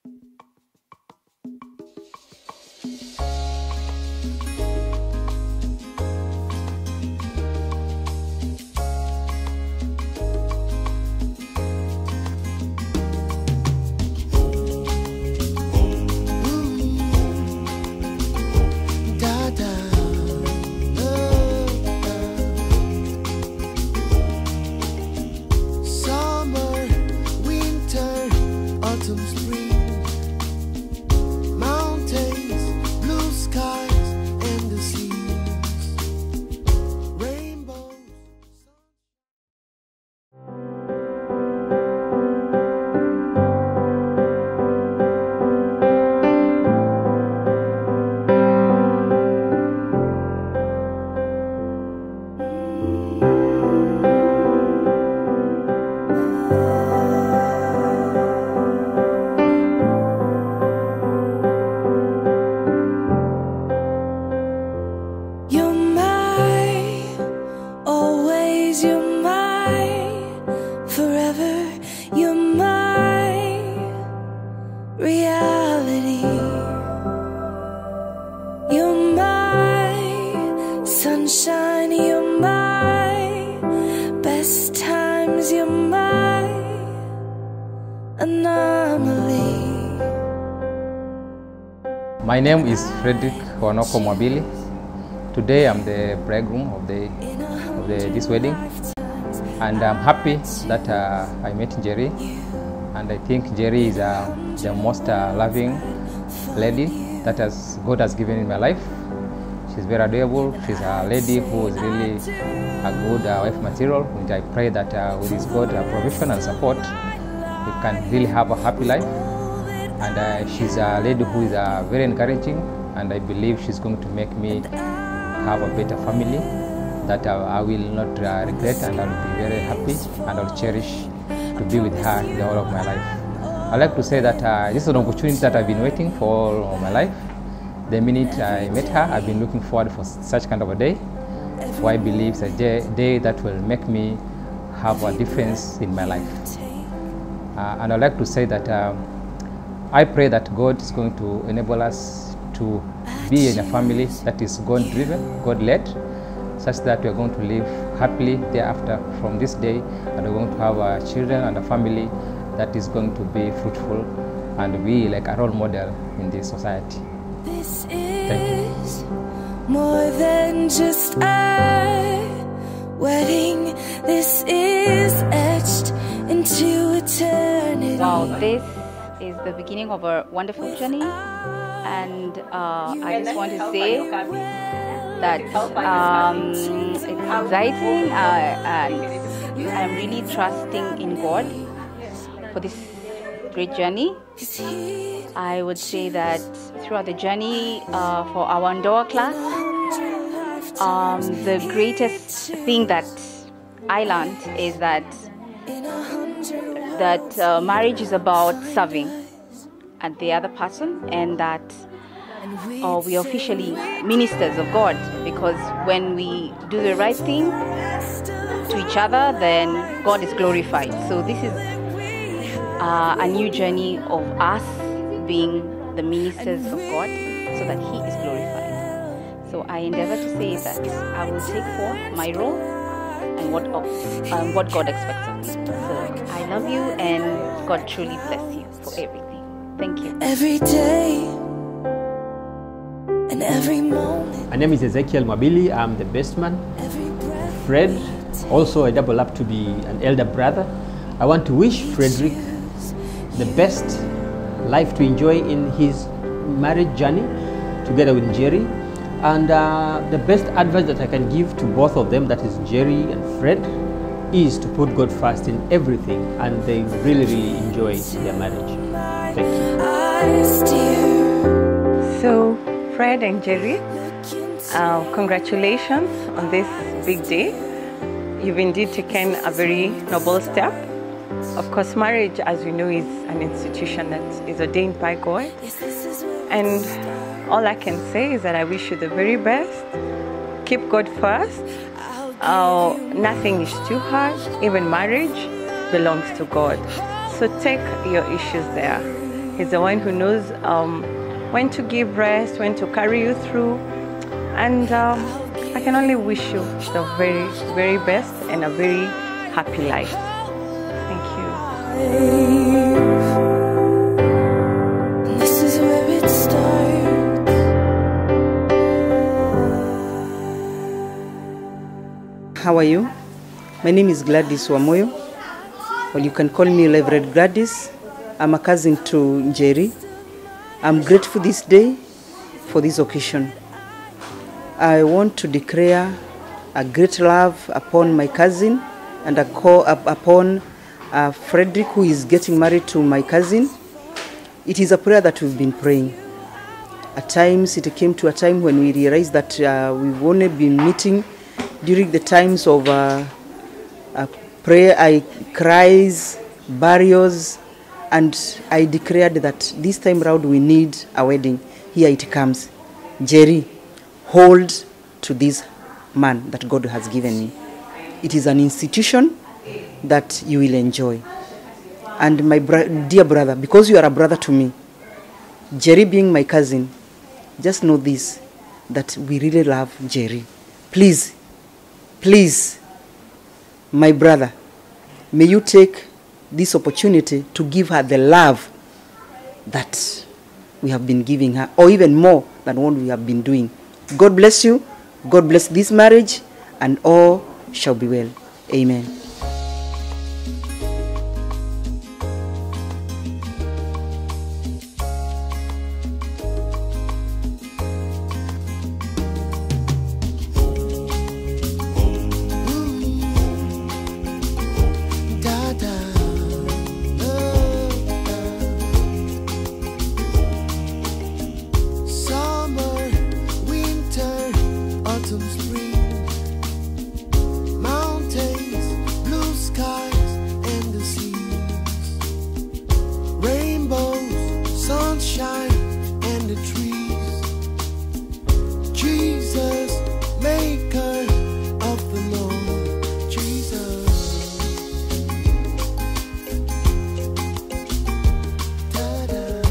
Da da. Summer, winter, autumn, spring. Mountains, blue skies, and the seas. Rainbows. You're mine, always you're mine, forever you're my reality. You're my sunshine, you're my best times, you're my anomaly. My name is Frederick Wanoko Mwabili. Today I'm the bridegroom of the of the, this wedding, and I'm happy that uh, I met Jerry, and I think Jerry is uh, the most uh, loving lady that has God has given in my life. She's very adorable. She's a lady who is really a good uh, wife material, and I pray that uh, with His God uh, provision and support, we can really have a happy life and uh, she's a lady who is uh, very encouraging and i believe she's going to make me have a better family that uh, i will not uh, regret and i'll be very happy and i'll cherish to be with her the whole of my life i like to say that uh, this is an opportunity that i've been waiting for all of my life the minute i met her i've been looking forward for such kind of a day for i believe it's a day, day that will make me have a difference in my life uh, and I'd like to say that um, I pray that God is going to enable us to be in a family that is God driven, God led, such that we are going to live happily thereafter from this day, and we're going to have uh, children and a family that is going to be fruitful and be like a role model in this society. This Thank you. is more than just a wedding. This is etched into eternity. Wow, this is the beginning of a wonderful journey, and uh, I just want to say that um, it's exciting, uh, and I'm really trusting in God for this great journey. I would say that throughout the journey uh, for our Ndoa class, um, the greatest thing that I learned is that that uh, marriage is about serving and the other person and that uh, we are officially ministers of God because when we do the right thing to each other then God is glorified so this is uh, a new journey of us being the ministers of God so that he is glorified so I endeavor to say that I will take forth my role and what um, what God expects of me. So I love you, and God truly bless you for everything. Thank you. Every day and every moment, My name is Ezekiel Mabili. I'm the best man. every breath. Fred, also I double up to be an elder brother. I want to wish Frederick the best life to enjoy in his marriage journey together with Jerry. And uh, the best advice that I can give to both of them, that is Jerry and Fred, is to put God first in everything and they really, really enjoy their marriage. Thank you. Eyes, dear. So, Fred and Jerry, uh, congratulations on this big day. You've indeed taken a very noble step. Of course, marriage, as we know, is an institution that is ordained by God. And all I can say is that I wish you the very best. Keep God first. Uh, nothing is too hard. Even marriage belongs to God. So take your issues there. He's the one who knows um, when to give rest, when to carry you through. And um, I can only wish you the very, very best and a very happy life. Thank you. This is where it starts. How are you? My name is Gladys Wamoyo. Well, you can call me Reverend Gladys. I'm a cousin to Njeri. I'm grateful this day for this occasion. I want to declare a great love upon my cousin and a call up upon uh, Frederick, who is getting married to my cousin. It is a prayer that we've been praying. At times, it came to a time when we realized that uh, we've only been meeting during the times of uh, uh, prayer, I cries, burials, and I declared that this time round we need a wedding. Here it comes. Jerry, hold to this man that God has given me. It is an institution that you will enjoy. And my bro- dear brother, because you are a brother to me, Jerry being my cousin, just know this that we really love Jerry. Please, please, my brother, may you take this opportunity to give her the love that we have been giving her, or even more than what we have been doing. God bless you. God bless this marriage, and all shall be well. Amen. Da da. Summer, winter, autumn, spring. Mountains, blue skies, and the seas. Rainbows, sunshine, and the trees. Jesus, maker of the Lord. Jesus. Da-da.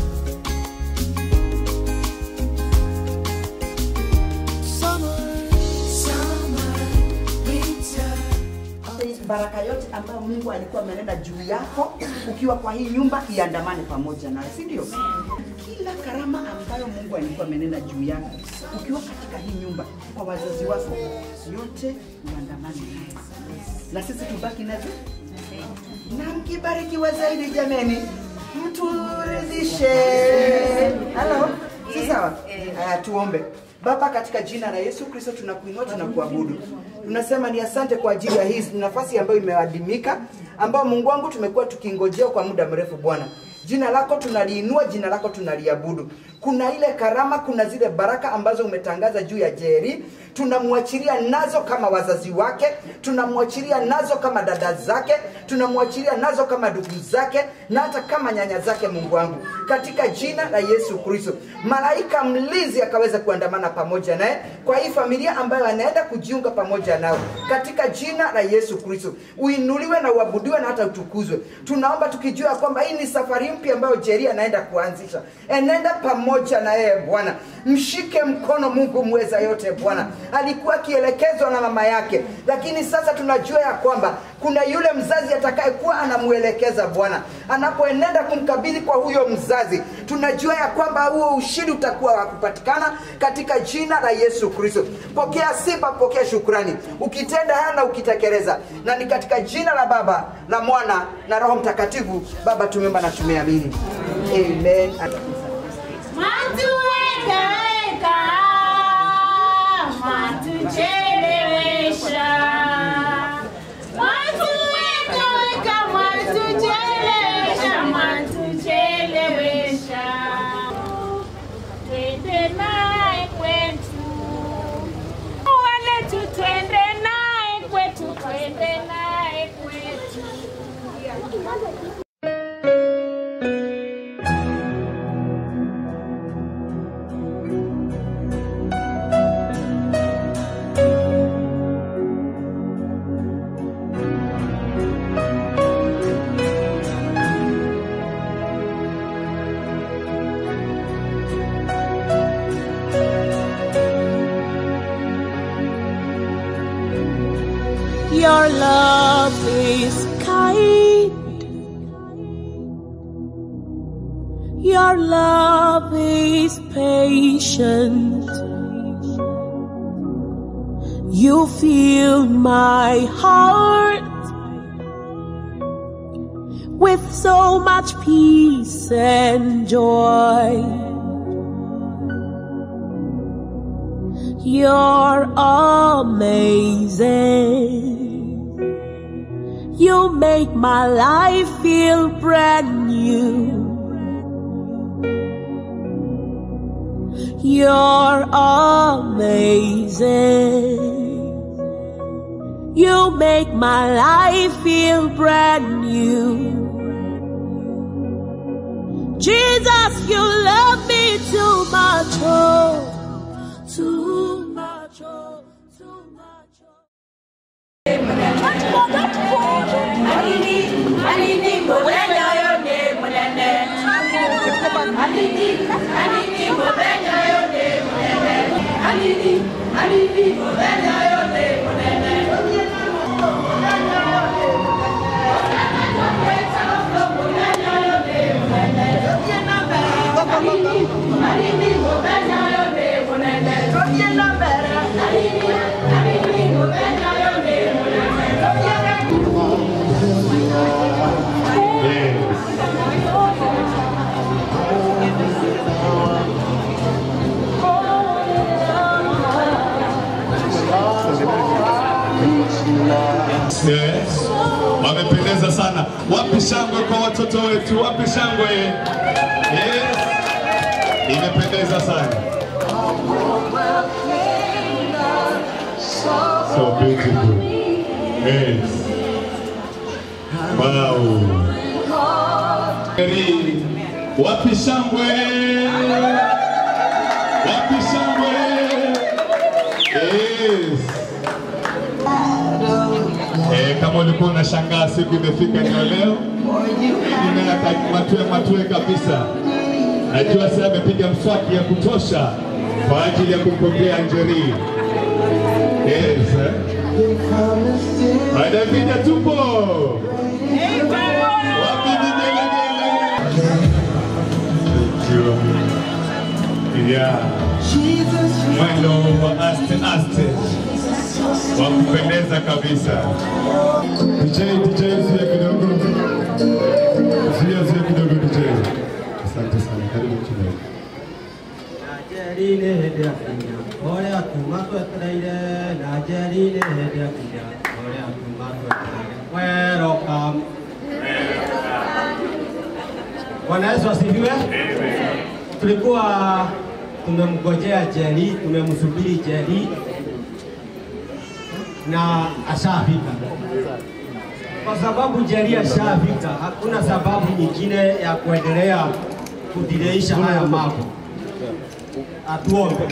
Summer, summer, winter. baraka yote ambayo Mungu alikuwa amenena juu yako ukiwa kwa hii nyumba iandamane pamoja nawe, si ndio? Kila karama ambayo Mungu alikuwa amenena juu yako ukiwa katika hii nyumba kwa wazazi wako, yote iandamane naye, na sisi tubaki nazo na mkibarikiwa zaidi jameni, mturidhishe. Halo, si sawa? Haya, tuombe. Baba, katika jina la Yesu Kristo tunakuinua, tunakuabudu, tunasema ni asante kwa ajili ya hii nafasi ambayo imeadimika, ambayo Mungu wangu tumekuwa tukingojea kwa muda mrefu. Bwana, jina lako tunaliinua, jina lako tunaliabudu. Kuna ile karama, kuna zile baraka ambazo umetangaza juu ya Jeri, tunamwachilia nazo kama wazazi wake, tunamwachilia nazo kama dada zake, tunamwachilia nazo kama ndugu zake na hata kama nyanya zake. Mungu wangu, katika jina la Yesu Kristo, malaika mlinzi akaweza kuandamana pamoja naye kwa hii familia ambayo anaenda kujiunga pamoja nao, katika jina la Yesu Kristo, uinuliwe na uabudiwe na hata utukuzwe. Tunaomba tukijua ya kwamba hii ni safari mpya ambayo Jeri anaenda kuanzisha, enenda pamoja na yeye Bwana, mshike mkono Mungu mweza yote Bwana. Alikuwa akielekezwa na mama yake, lakini sasa tunajua ya kwamba kuna yule mzazi atakayekuwa anamwelekeza Bwana anapoenenda kumkabidhi kwa huyo mzazi. Tunajua ya kwamba huo ushindi utakuwa wa kupatikana katika jina la Yesu Kristo. Pokea sifa, pokea shukrani, ukitenda haya na ukitekeleza, na ni katika jina la Baba la Mwana na Roho Mtakatifu. Baba, tumeomba na tumeamini, amen. Matuwekaweka, matuchelewesha. Matuwekaweka, matuchelewesha, matuchelewesha. Twende naye kwetu. Waletu twende naye kwetu, twende naye kwetu. Your love is kind. Your love is patient. You fill my heart with so much peace and joy. You're amazing. You make my life feel brand new. You're amazing. You make my life feel brand new. Jesus, you love me too much, oh, too much, oh, too much, oh. Yes. Wamependeza sana. Wapi shangwe kwa watoto wetu? Wapi shangwe? Yes. Imependeza sana. So beautiful. Yes. Wow. Eri, Wapi shangwe? Wapi shangwe? Yes. Eh, kama ulikuwa unashangaa siku imefika ni ya leo, inataka matue matue kabisa. Najua sasa amepiga mswaki ya kutosha kwa ajili ya kumpokea Njeri. Yes. eh. Wadavida tupo. Wapi vigelegele? Thank you. Yeah. Mwendo wa aste aste wa kupendeza kabisa. DJ, DJ, zuia kidogo, zuia zuia kidogo DJ. Asante sana, karibu kidogo. Najeri nĩ hĩndĩ yakinya ũrĩa kuma twetereire na njeri nĩ hĩndĩ yakinya ũrĩa kuma twetereire welcome Bwana Yesu asifiwe. Tulikuwa tumemgojea Jeri, tumemsubiri Jeri na ashafika. Kwa sababu Jeri ashafika, hakuna sababu nyingine ya kuendelea kudileisha haya mambo. Atuombe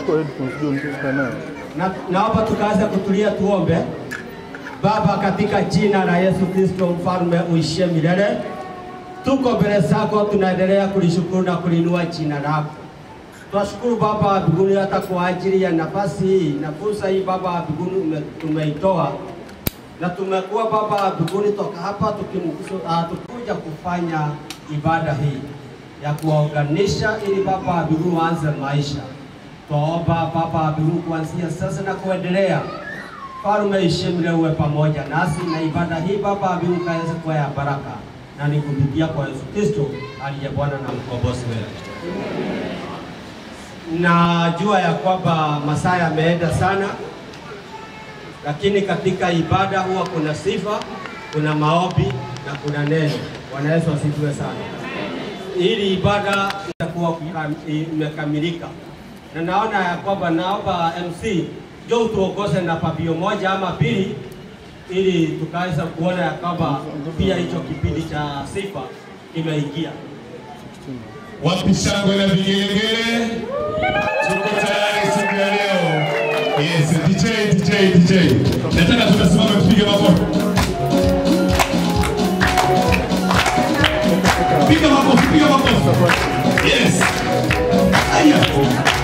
na naomba tukaanze kutulia, tuombe. Baba, katika jina la Yesu Kristo, mfalme uishie milele, tuko mbele zako, tunaendelea kulishukuru na kulinua jina lako. Twashukuru Baba wa mbinguni hata kwa ajili ya nafasi hii na fursa hii Baba wa mbinguni ume- tumeitoa na tumekuwa Baba wa mbinguni toka hapa tukimkusu- ah, tukikuja kufanya ibada hii ya kuwaunganisha ili Baba wa mbinguni waanze maisha. Twaomba Baba wa mbinguni kuanzia sasa na kuendelea, Farume ishimile uwe pamoja nasi na ibada hii Baba wa mbinguni kaweze kuwa ya baraka, na ni kupitia kwa Yesu Kristo aliye Bwana na mkombozi wetu. Najua ya kwamba masaa yameenda sana, lakini katika ibada huwa kuna sifa, kuna maombi na kuna neno. Bwana Yesu asifiwe sana. Ili ibada itakuwa kukam- imekamilika, na naona ya kwamba naomba MC jo utuongoze na pabio moja ama mbili, ili tukaweza kuona ya kwamba pia hicho kipindi cha sifa kimeingia. Wapi shangwe na vigelegele? Tuko tayari siku ya leo. Yes, DJ, DJ, DJ. Nataka tunasimama tupige makofi. Piga makofi, piga makofi. Yes. Aya.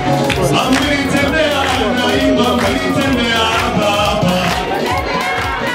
Amenitembea naimba, amenitembea baba.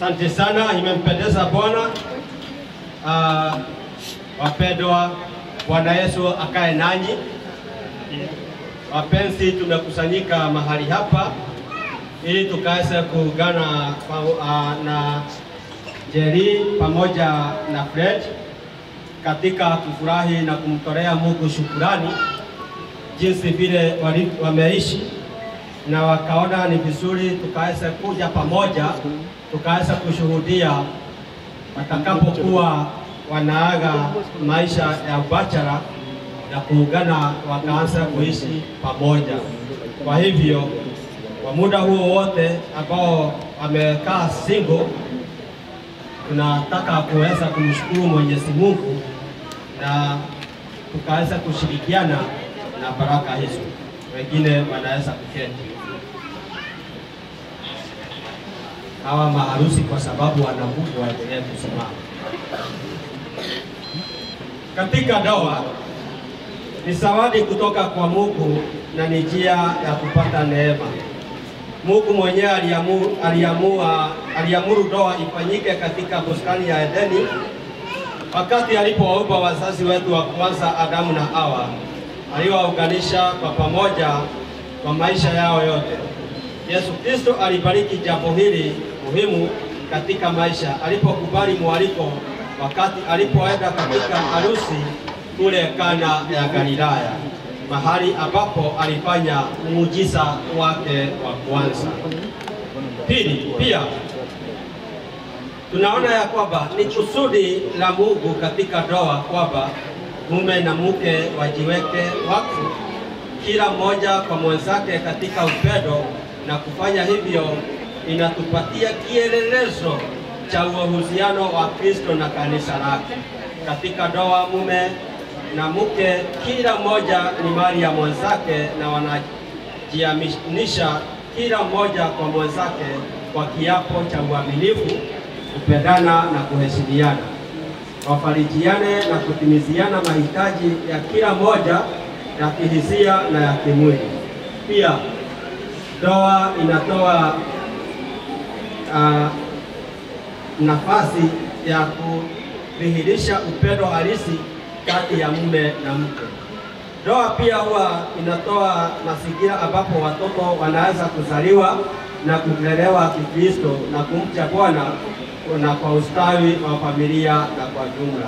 Asante sana, imempendeza Bwana. Uh, wapendwa, Bwana Yesu akae nanyi. Wapenzi, tumekusanyika mahali hapa ili tukaweze kuungana pa- uh, na Jerry pamoja na Fred katika kufurahi na kumtolea Mungu shukurani jinsi vile wali- wameishi na wakaona ni vizuri tukaweze kuja pamoja tukaweza kushuhudia watakapokuwa wanaaga maisha ya ubachara na kuungana wakaanza kuishi pamoja. Kwa hivyo kwa muda huo wote ambao wamekaa single, tunataka kuweza kumshukuru Mwenyezi Mungu na tukaweza kushirikiana na baraka hizo. Wengine wanaweza kuketi. hawa maharusi kwa sababu wana nguvu waendelee kusimama. Katika ndoa ni zawadi kutoka kwa Mungu na ni njia ya kupata neema. Mungu mwenyewe aliamu- aliamua aliamuru ndoa ifanyike katika bustani ya Edeni wakati alipowaumba wazazi wetu wa kwanza Adamu na Hawa, aliwaunganisha kwa pamoja kwa maisha yao yote. Yesu Kristo alibariki jambo hili muhimu katika maisha alipokubali mwaliko wakati alipoenda katika harusi kule Kana ya Galilaya, mahali ambapo alifanya muujiza wake wa kwanza. Pili, pia tunaona ya kwamba ni kusudi la Mungu katika ndoa kwamba mume na mke wajiweke wakfu kila mmoja kwa mwenzake katika upendo, na kufanya hivyo inatupatia kielelezo cha uhusiano wa Kristo na kanisa lake. Katika ndoa, mume na mke, kila mmoja ni mali ya mwenzake na wanajiaminisha kila mmoja kwa mwenzake kwa kiapo cha uaminifu, kupendana na kuheshimiana wafarijiane na kutimiziana mahitaji ya kila mmoja ya kihisia na ya kimwili. Pia ndoa inatoa uh, nafasi ya kudhihirisha upendo halisi kati ya mume na mke. Ndoa pia huwa inatoa mazingira ambapo watoto wanaweza kuzaliwa na kulelewa Kikristo na kumcha Bwana na kwa ustawi wa familia na kwa jumla.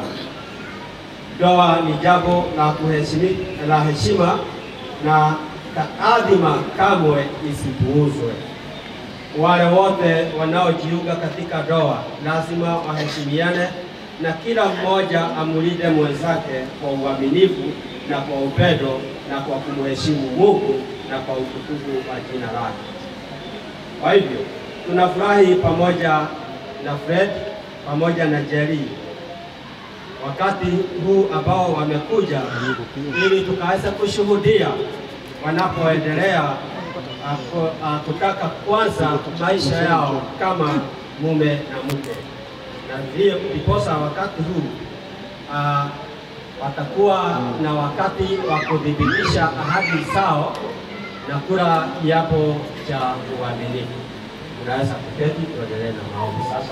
Ndoa ni jambo la kuheshimi, la heshima na taadhima kamwe isipuuzwe. Wale wote wanaojiunga katika ndoa lazima waheshimiane na kila mmoja amulinde mwenzake kwa uaminifu na kwa upendo na kwa kumheshimu Mungu na kwa utukufu wa jina lake. Kwa hivyo tunafurahi pamoja na Fred pamoja na Jerry wakati huu ambao wamekuja ili tukaweza kushuhudia wanapoendelea ah, ku- ah, kutaka kuanza maisha yao kama mume na mke, na ndiyo ndiposa wakati huu ah, watakuwa na wakati wa kudhibitisha ahadi zao na kula kiapo cha uaminifu. Unaweza kuketi, tuendelee na maombi sasa.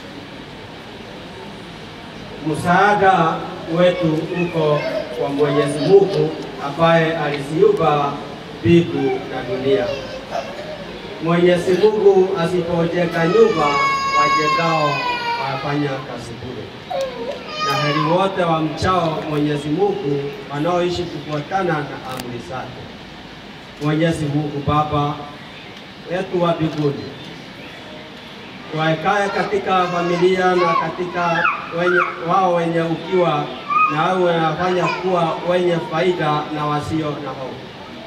Msaada wetu uko kwa Mwenyezi Mungu ambaye aliziumba mbingu na dunia. Mwenyezi Mungu asipojenga nyumba, wajengao wafanya kazi bure. Na heri wote wamchao Mwenyezi Mungu wanaoishi kufuatana na amri zake. Mwenyezi Mungu Baba yetu wa mbinguni, waekae katika familia na katika wenye, wao wenye ukiwa na awe wanafanya kuwa wenye faida na wasio na hofu.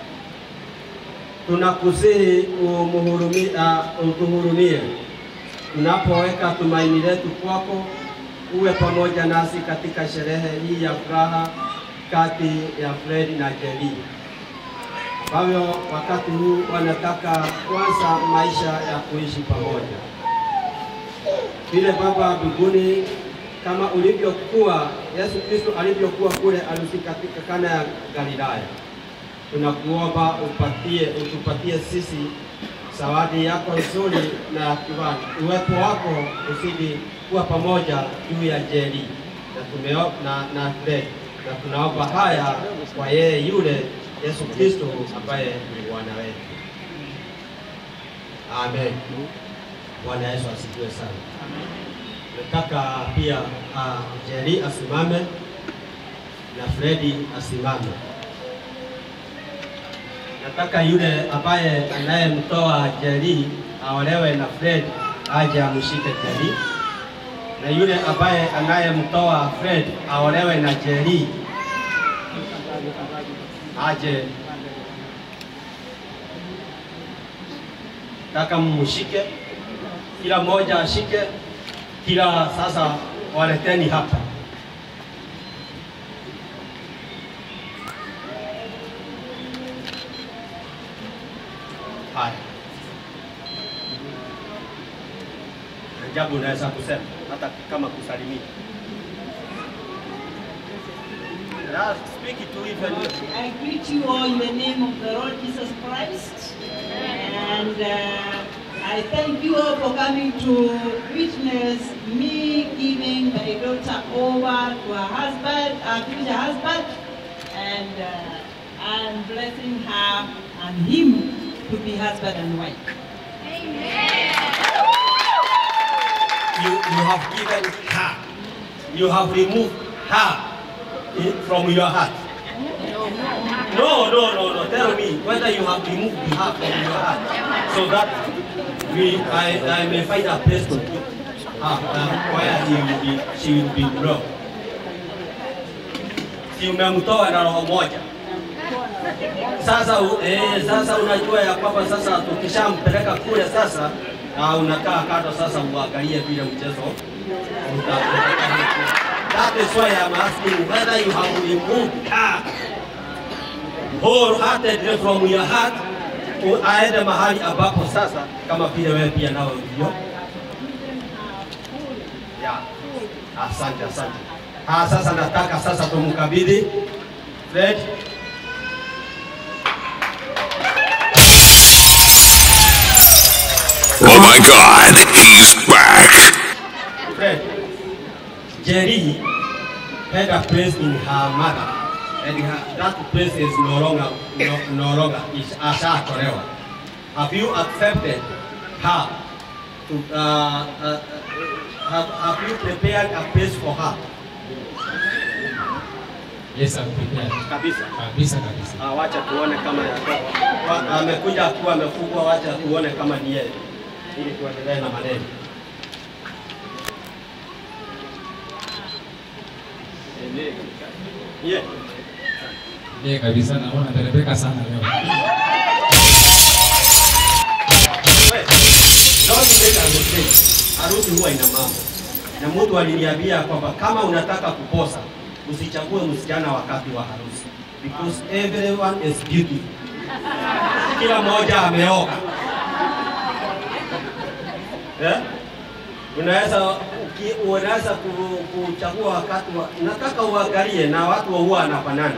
Tunakusihi umuhurumi- ah, utuhurumie tunapoweka tumaini letu kwako, uwe pamoja nasi katika sherehe hii ya furaha kati ya Fred na Jerry ambavyo wakati huu wanataka kuanza maisha ya kuishi pamoja. Vile Baba mbinguni, kama ulivyokuwa Yesu Kristo alivyokuwa kule arusi katika Kana ya Galilaya, tunakuomba upatie utupatie sisi zawadi yako nzuri na ya kiwani. Uwepo wako uzidi kuwa pamoja juu ya Jeri na tumeo, na, na Fred na tunaomba haya kwa yeye yule Yesu Kristo ambaye ni Bwana wetu. Amen. Bwana Yesu asifiwe sana. Nataka pia uh, Jerry asimame na Fredi asimame. Nataka yule ambaye anayemtoa Jerry aolewe na Fred aje amshike Jerry, na yule ambaye anayemtoa Fred aolewe na Jerry aje taka mmushike, kila mmoja ashike, kila sasa waleteni hapa. Haya, ajabu unaweza kusema hata kama kusalimia. Yeah, speak to even I greet you all in the name of the Lord Jesus Christ. And uh, I thank you all for coming to witness me giving my daughter over to her husband, her future husband. And uh, I'm blessing her and him to be husband and wife. you, you have given her, you have removed her in- from your heart. No, no, no, no. Tell me whether you have removed her from your heart, so that we, I, I may find a place to put her uh, where he will be, she will be loved. Si umemtoa na roho moja. Sasa, u- eh, sasa unajua ya kwamba sasa tukishampeleka kule sasa uh, unakaa kando sasa uangalie vile mchezo uta, uta, That is why I'm asking whether you have removed her wholeheartedly from your heart u- aende mahali ambapo sasa kama vile wewe pia nawe ulivyo. Yeah. Asante, asante. Ah, sasa nataka sasa tumkabidhi Fred Oh my god, he's back. Fred, Jerry had a place in her mother, and her, that place is no longer no, no longer is ashatolewa. Have you accepted her? To, uh, uh, uh, have, have you prepared a place for her? Yes, I'm prepared. Kabisa. Kabisa kabisa. Ah, wacha tuone kama yako- wa- amekuja akiwa amefungwa, wacha tuone kama ni yeye, ili tuendelee na maneno. Yeah. Ndiye kabisa naona terepeka sana leo. Don't make a mistake. Harusi huwa ina mambo, na mtu aliniambia kwamba kama unataka kuposa usichague msichana wakati wa harusi, because everyone is beautiful. Kila mmoja ameoka eh? Unaweza uki- unaweza ku- kuchagua wakati wa, nataka uangalie na watu huwa wanafanana.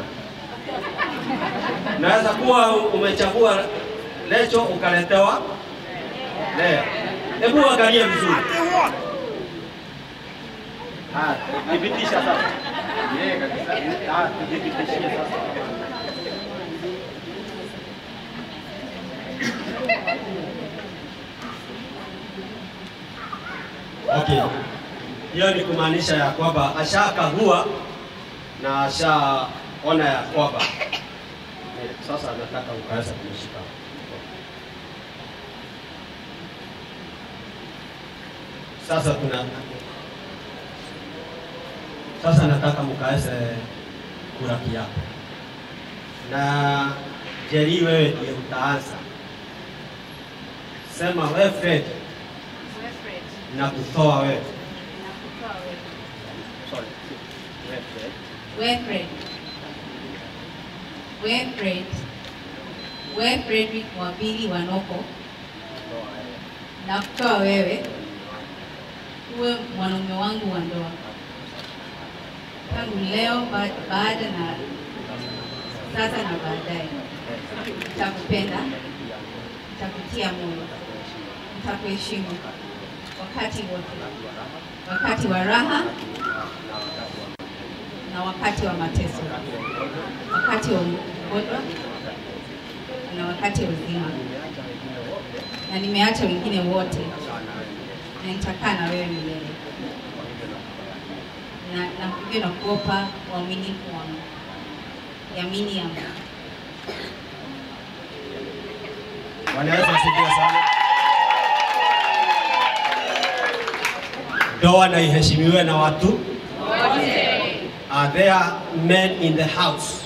Naweza kuwa umechagua lecho ukaletewa leo. Hebu angalia vizuri. Ah, thibitisha sasa. Yeye kabisa. Ah, thibitishie sasa. Okay. Hiyo ni kumaanisha ya kwamba ashakagua na ashaona ya kwamba Eh, sasa nataka ukaweza kumshika. Sasa tuna sasa nataka mkaweze kula kiapo, na Jerry, wewe ndiye utaanza. Sema wewe Fred, na kutoa wewe. Sorry. Wewe Fred. Wilfred. Wilfred. Wewe Fredrick Mwambili Wanoko, na kutoa wewe uwe mwanaume wangu wa ndoa tangu leo, ba- baada na sasa na baadaye. Nitakupenda, nitakutia moyo, nitakuheshimu wakati wote, wakati wa raha na wakati wa mateso, wakati wa ugonjwa na wakati wa uzima, na nimeacha wengine wote, na nitakaa na wewe milele, na na hivyo nakuopa uaminifu wangu, yamini yangu. Bwana Yesu asifiwe sana. Ndoa na iheshimiwe na watu. Are there men in the house?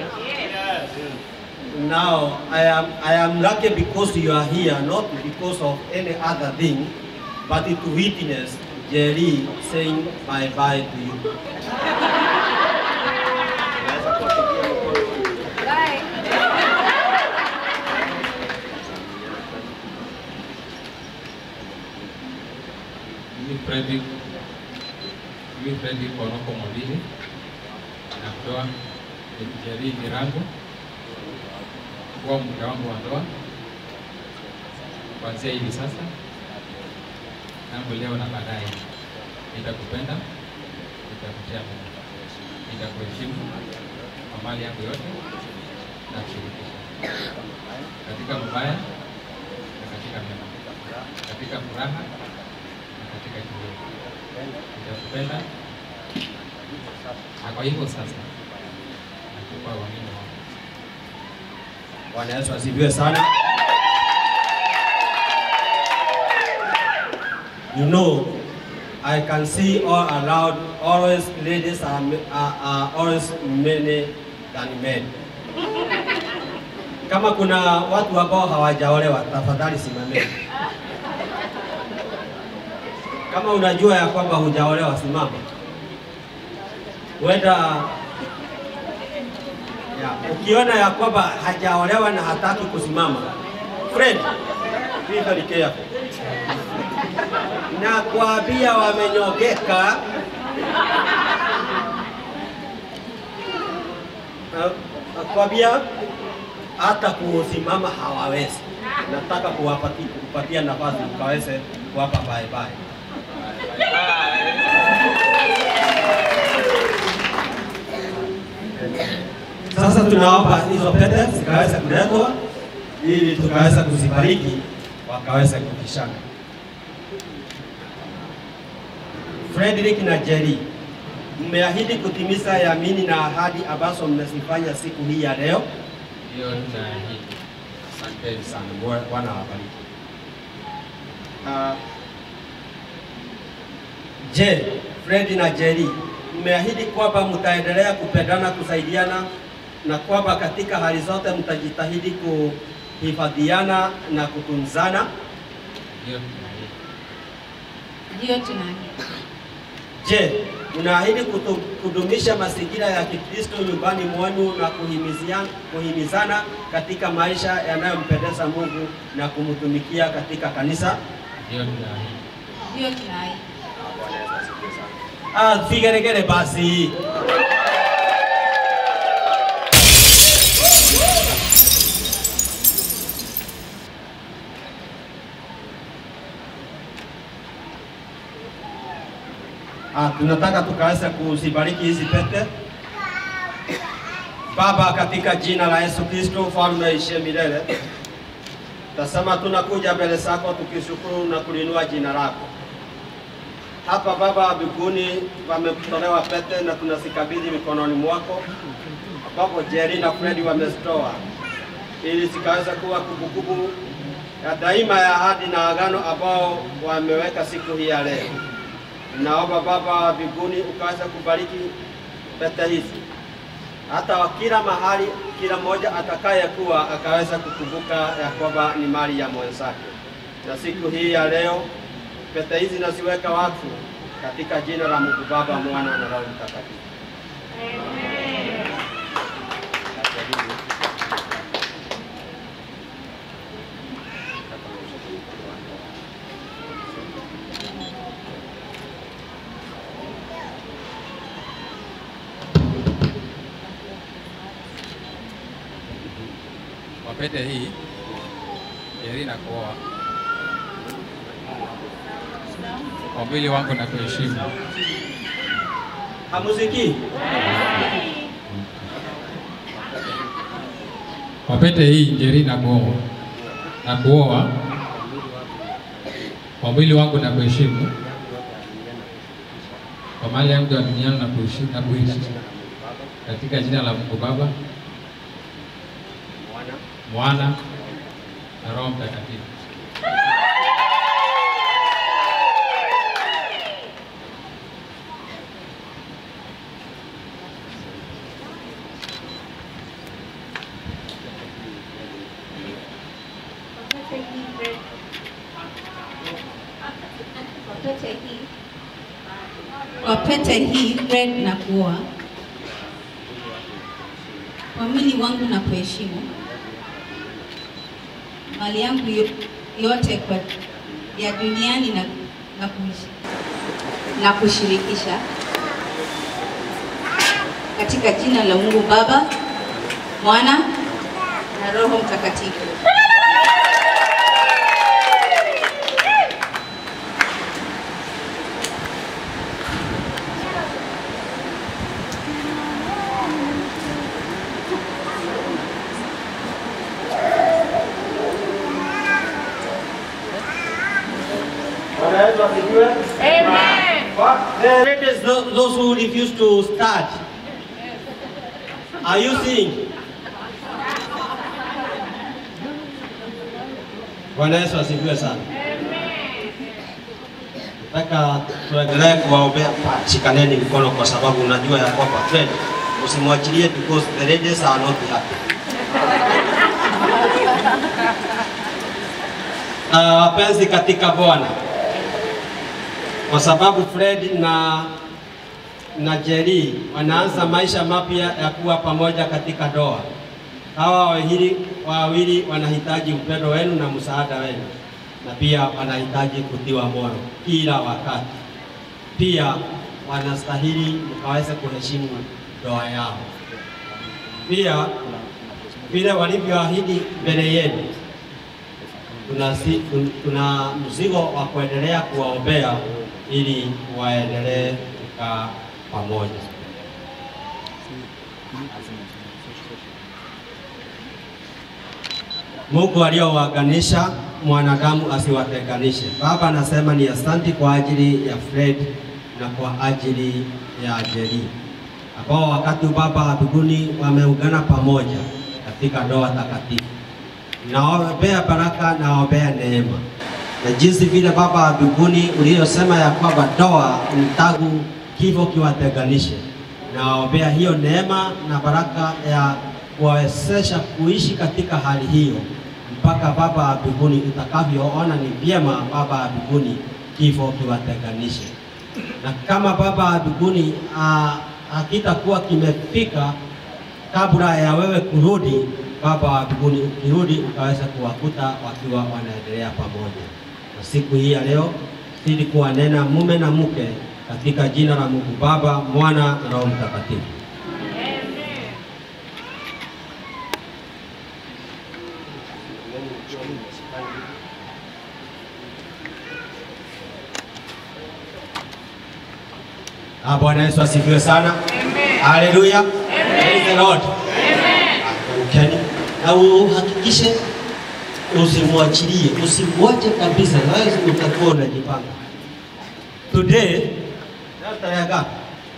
Now, I am, I am lucky because you are here, not because of any other thing, but to witness Jerry saying bye-bye to you. Mimi Fredrick, mimi Fredrick Onoko Mwambili natoa nikijali mirango kuwa mke wangu wa ndoa kuanzia hivi sasa tangu leo na baadaye. Nitakupenda, nitakutia Mungu, nitakuheshimu kwa mali yangu yote na kushirikisha katika mabaya na katika mema, katika furaha na katika kilio. Nitakupenda na kwa hivyo sasa nakupa uamini wangu. Bwana Yesu asifiwe sana. You know, I can see all around, always ladies are, are, are always many than men. Kama kuna watu ambao hawajaolewa, tafadhali simameni. Kama unajua ya kwamba hujaolewa, simama. Huenda ya, ukiona ya kwamba hajaolewa na hataki kusimama, friend, be very careful. Na kuambia wamenyogeka Na- nakwambia hata kusimama hawawezi. Nataka kuwapati- kupatia nafasi ukaweze kuwapa bye bye. Sasa tunaomba hizo pete zikaweza kuletwa ili tukaweza kuzibariki wakaweza kukishana. Frederick na Jerry, mmeahidi kutimiza yamini na ahadi ambazo mmezifanya siku hii ya leo. Hiyo tunaahidi. Asanteni sana, Bwana Bwana awabariki. Ah, Je, Fred na Jerry, mmeahidi kwamba mtaendelea kupendana, kusaidiana na kwamba katika hali zote mtajitahidi kuhifadhiana na kutunzana? Hiyo tunaahidi. Ndiyo tunaahidi. Je, mnaahidi kutu- kudumisha mazingira ya Kikristo nyumbani mwenu na kuhimiziana, kuhimizana katika maisha yanayompendeza Mungu na kumtumikia katika kanisa? Hiyo tunaahidi. Ndiyo tunaahidi. Ah, vigeregere basi. Ah, tunataka tukaweza kuzibariki hizi pete. Baba, katika jina la Yesu Kristo, mfalme aishiye milele, tasema tunakuja mbele zako tukishukuru na kulinua jina lako. Hapa Baba wa mbinguni wametolewa pete na tunazikabidhi mikononi mwako, ambapo Jerry na Fred wamezitoa ili zikaweza kuwa kumbukumbu ya daima ya ahadi na agano ambao wameweka siku hii ya leo. Naomba Baba wa mbinguni ukaweza kubariki pete hizi, hata wa kila mahali, kila mmoja atakaye kuwa akaweza kukumbuka ya kwamba ni mali ya mwenzake. Na siku hii ya leo pete hizi naziweka wakfu katika jina la Mungu Baba, Mwana na Roho Mtakatifu. Kwa pete hii heri na kuoa. Kwa mwili wangu na kuheshimu. Hamuziki? Kwa pete hii Njeri na kuoa na kuoa kwa mwili wangu na kuheshimu, kwa mali yangu ya duniani na kuishi na kuishi katika jina la Mungu Baba, Mwana na Roho Mtakatifu. Kwa pete hii kwa pete hii red na kuoa kwa mwili wangu na kuheshimu mali yangu yo- yote kwa ya duniani na, na, kuishi, na kushirikisha katika jina la Mungu Baba, Mwana na Roho Mtakatifu. Bwana Yesu asifiwe. What? The ladies, tho- those who refuse to start. Are you seeing? Bwana Yesu asifiwe sana. Nataka tuendelee kuwaombea, shikaneni mikono kwa sababu unajua ya kwamba friend, usimwachilie because the ladies are not happy. Uh, wapenzi katika Bwana, kwa sababu Fred na na Jerry wanaanza maisha mapya ya kuwa pamoja katika ndoa. Hawa wawili wawili wanahitaji upendo wenu na msaada wenu, na pia wanahitaji kutiwa moyo kila wakati. Pia wanastahili mkaweze kuheshimu ndoa yao. Pia vile walivyoahidi mbele yenu, tuna, si- tun- tuna mzigo wa kuendelea kuwaombea ili waendelee kukaa pamoja. Mungu aliyowaganisha mwanadamu asiwatenganishe. Baba, anasema ni asanti kwa ajili ya Fred na kwa ajili ya Jerry ambao wakati Baba wa mbinguni wameungana pamoja katika ndoa takatifu. Naombea baraka, naombea neema na jinsi vile Baba wa mbinguni uliyosema ya kwamba ndoa ni tangu kifo kiwatenganishe. Naombea hiyo neema na baraka ya kuwawezesha kuishi katika hali hiyo mpaka Baba wa mbinguni utakavyoona ni vyema Baba wa mbinguni kifo kiwatenganishe. Na kama Baba wa mbinguni ah, hakitakuwa kimefika kabla ya wewe kurudi, Baba wa mbinguni ukirudi, ukaweza kuwakuta wakiwa wanaendelea pamoja. Na siku hii ya leo zidi kuwanena mume na mke katika jina la Mungu Baba, Mwana na Roho Mtakatifu. Ah, Bwana Yesu asifiwe sana. Haleluya. Praise the Lord. Ukeni na uhakikishe usimwachilie, usimwache kabisa, na wewe utakuwa unajipanga. Today leo tarehe ngapi?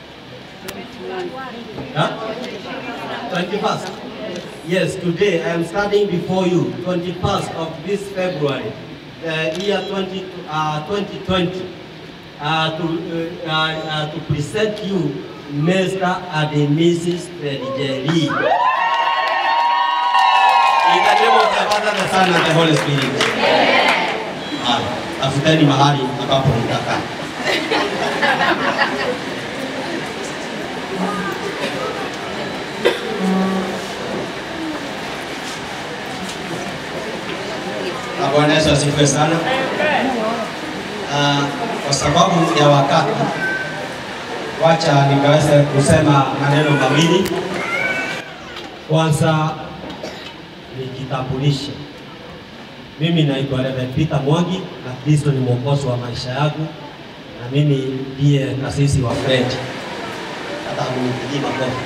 Huh? 21st. Yes, today I am standing before you, 21st of this February, the year 20, uh, 2020, uh, to, uh, uh, to present you Mr. and Mrs. Jerry. In the name of the Father, the Son, and the Holy Spirit. Haya, tafuteni mahali ambapo mtakaa. Na Bwana Yesu asifiwe sana. Ah, kwa sababu ya wakati, wacha nikaweze kusema maneno mawili. Kwanza nijitambulishe. Mimi naitwa Reverend Peter Mwangi na Kristo ni mwokozi wa maisha yangu, na mimi ndiye kasisi wa Fred. Hata mnipigie makofi.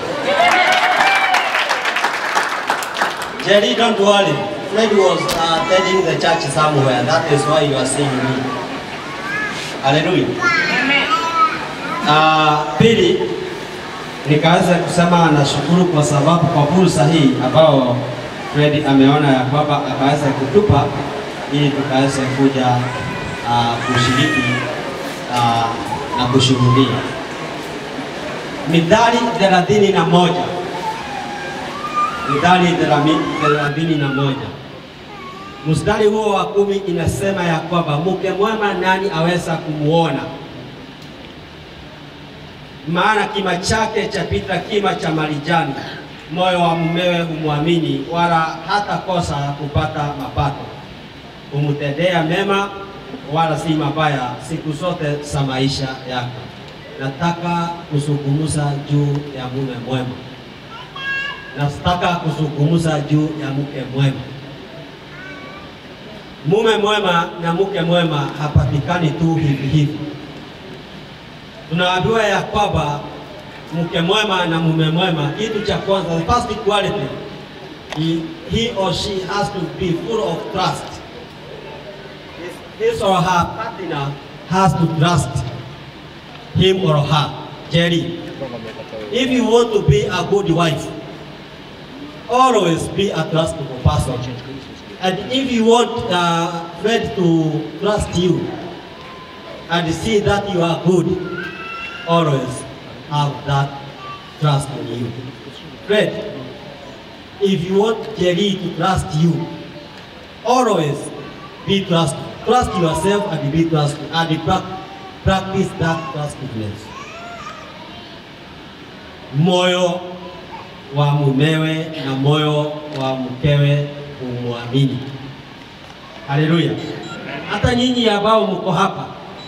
Jerry, don't worry. Fred was uh, attending the church somewhere. That is why you are seeing me. Hallelujah. Uh, pili nikaweza kusema nashukuru kwa sababu kwa fursa hii ambao Fred ameona ya kwamba akaweza kutupa ili tukaweze kuja uh, kushiriki uh, na kushuhudia. Mithali thelathini na moja Mithali thelathini na moja mstari huo wa kumi inasema ya kwamba mke mwema nani aweza kumuona? Maana kima chake chapita kima cha marijani, moyo wa mumewe humwamini, wala hata kosa kupata mapato. Humtendea mema, wala si mabaya, siku zote za maisha yake. Nataka kuzungumza juu ya mume mwema, nataka kuzungumza juu ya mke mwema. Mume mwema na mke mwema hapatikani tu hivi hivi. Tunaambiwa ya kwamba mke mwema na mume mwema, kitu cha kwanza, the first quality, he, he or she has to be full of trust. His, his or her partner has to trust him or her. Jerry, if you want to be a good wife, always be a trustable person. And if you want uh, Fred to trust you and see that you are good, always have that trust in you. Fred, if you want Jerry to trust you, always be trust. Trust yourself and be trustful and pra- practice that trustfulness. Moyo wa mumewe na moyo wa mkewe kumwamini. Haleluya! Hata nyinyi ambao mko hapa,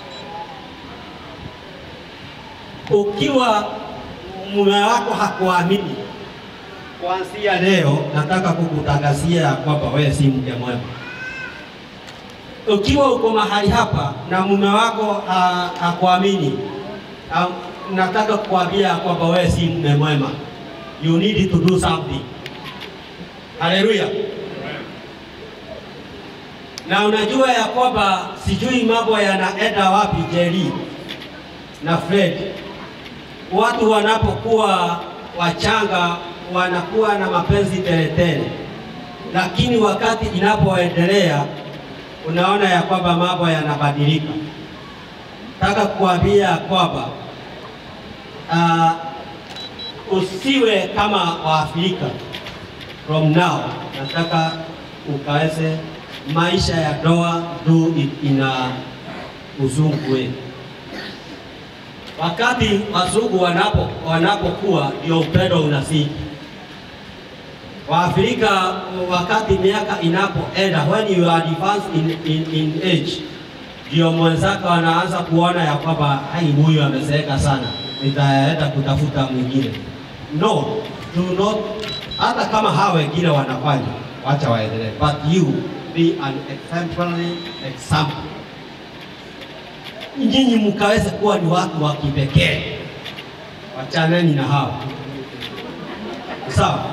ukiwa mume wako hakuamini, kuanzia leo nataka kukutangazia ya kwamba wewe si mke mwema. Ukiwa uko mahali hapa na mume wako ha- hakuamini, ha, nataka kukwambia kwamba wewe si mume mwema. You need to do something. Haleluya! na unajua ya kwamba sijui mambo yanaenda wapi Jerry na Fred. Watu wanapokuwa wachanga wanakuwa na mapenzi teletele, lakini wakati inapoendelea unaona ya kwamba mambo yanabadilika. Nataka kuambia ya kwamba uh, usiwe kama Waafrika from now. Nataka ukaweze maisha ya ndoa do it ina uzungu wetu. Wakati wazungu wanapo wanapokuwa ndio upendo unazidi. Waafrika wakati miaka inapoenda, when you are advanced in, in, in age, ndio mwenzako anaanza kuona ya kwamba hai, huyu amezeeka sana, nitaenda kutafuta mwingine. No, do not. Hata kama hawa wengine wanafanya, wacha waendelee, but you be an exemplary example. Nyinyi mkaweze kuwa ni watu wa kipekee, wachaneni na hawa sawa,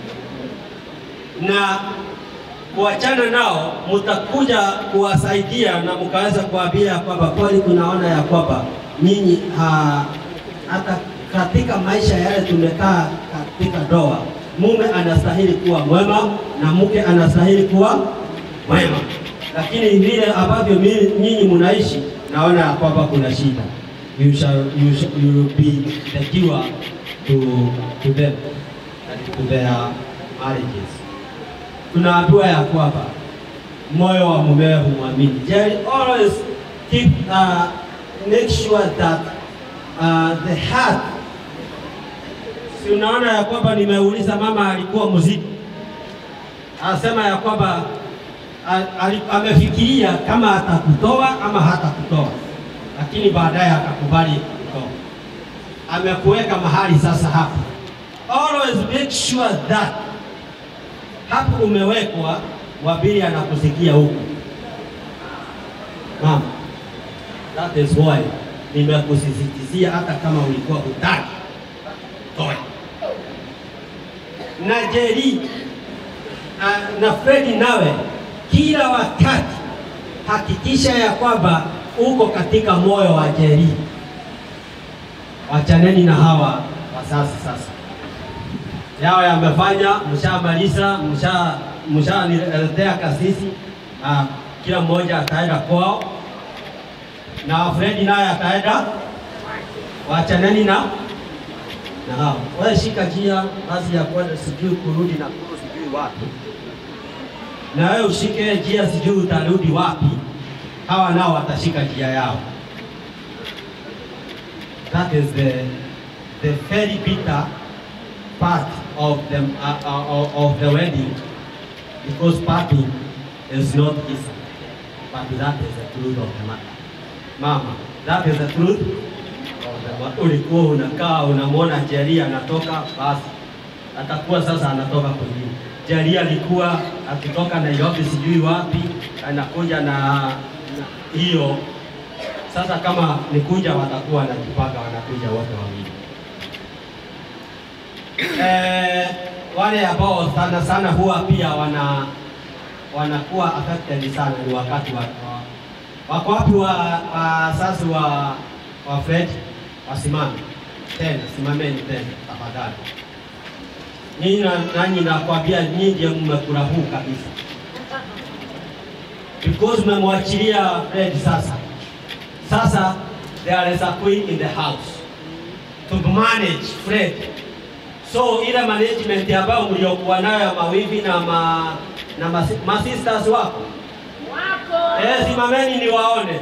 na kuachana nao, mtakuja kuwasaidia na mkaweza kuambia kwamba kweli tunaona ya kwamba nyinyi ha, hata katika maisha yale tumekaa katika ndoa, mume anastahili kuwa mwema na mke anastahili kuwa mwema, lakini vile ambavyo mi- nyinyi mnaishi, naona ya kwamba kuna shida. You shall, you shall, you will be the cure to, to them and to their marriages. Tunaambiwa ya kwamba moyo wa mumewe humwamini. Jerry, always keep uh, make sure that uh, the heart si unaona ya kwamba nimeuliza mama alikuwa mziki, anasema ya kwamba a- ali- amefikiria kama atakutoa ama hatakutoa, lakini baadaye akakubali kutoa. Amekuweka mahali sasa hapa. Always make sure that hapo umewekwa wa pili anakusikia huku. Mama, that is why nimekusisitizia hata kama ulikuwa hutaki toe. Na Jerry uh, na Fredi nawe, kila wakati hakikisha ya kwamba uko katika moyo wa Jerry. Wachaneni na hawa wasasi sasa, yao yamefanya, mshamaliza, msha mshaniletea kasisi. Uh, kila mmoja ataenda kwao na Fredi naye ataenda, wachaneni na na hao. Wewe shika njia basi ya kwenda sijui kurudi na kuru sijui wapi, na wewe ushike njia sijui utarudi wapi. Hawa nao watashika njia yao. That is the the very bitter part of the uh, uh, of the wedding because parting is not easy, but that is the truth of the matter. Mama, that is the truth of the matter. Ulikuwa unakaa unamwona Jerry anatoka, basi atakuwa sasa anatoka kwingine. Jerry alikuwa akitoka Nairobi sijui wapi, anakuja na na hiyo sasa. Kama nikuja, watakuwa wanajipanga, wanakuja wote wawili. Eh, wale ambao sana sana huwa pia wana wanakuwa affected sana ni wakati wa, wa wako wapi wa wasasi wa wa Fred wasimame tena, simameni tena tafadhali. Nyinyi na- nanyi nakwambia nyinyi ndio mmekula huu kabisa, because mmemwachilia Fred sasa. Sasa there is a queen in the house to manage Fred. So ile management ambayo mliokuwa nayo ya mawivi na ma, na masi- masisters wako Eh, simameni niwaone.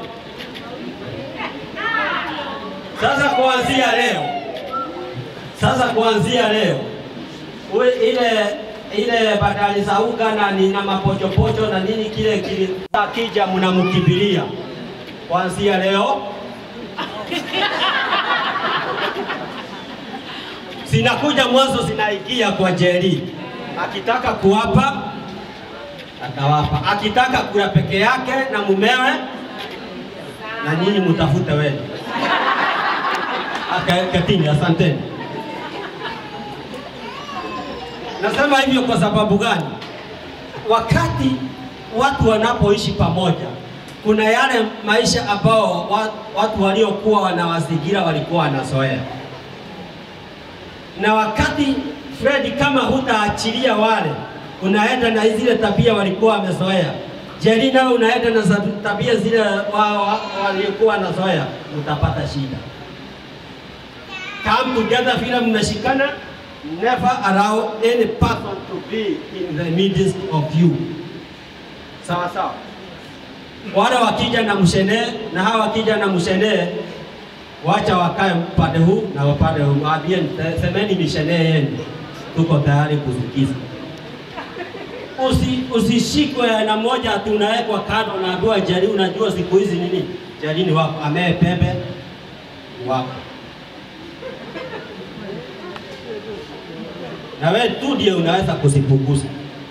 Sasa kuanzia leo, sasa kuanzia leo uwe ile ile badali za uga na nina mapochopocho na nini kile kile kija mnamkimbilia kuanzia leo zinakuja mwanzo zinaingia kwa Jerry akitaka kuwapa atawapa, akitaka kula peke yake na mumewe, na nyinyi mtafute wenu. Aka- Ketini, asanteni. Nasema hivyo kwa sababu gani? Wakati watu wanapoishi pamoja, kuna yale maisha ambao wa- watu waliokuwa wanawazingira walikuwa wanazoea, na wakati Fred, kama hutaachilia wale, unaenda na zile tabia walikuwa wamezoea. Jerry nawe unaenda na za- tabia zile wa- wa- waliokuwa wanazoea, utapata shida. Come together vile mmeshikana, never allow any person to be in the midst of you. Sawa sawa. Wale wakija na mshenee na hawa wakija na mshenee, wacha wakae upande huu na upande huu, waambie semeni mishenee yenu, tuko tayari kusikiza. Usi, usishikwe na mmoja ati unawekwa kando, unaambiwa Jerry, unajua siku hizi nini, Jerry ni wako, amee pembe wako na wewe tu ndiye unaweza kuzipunguza.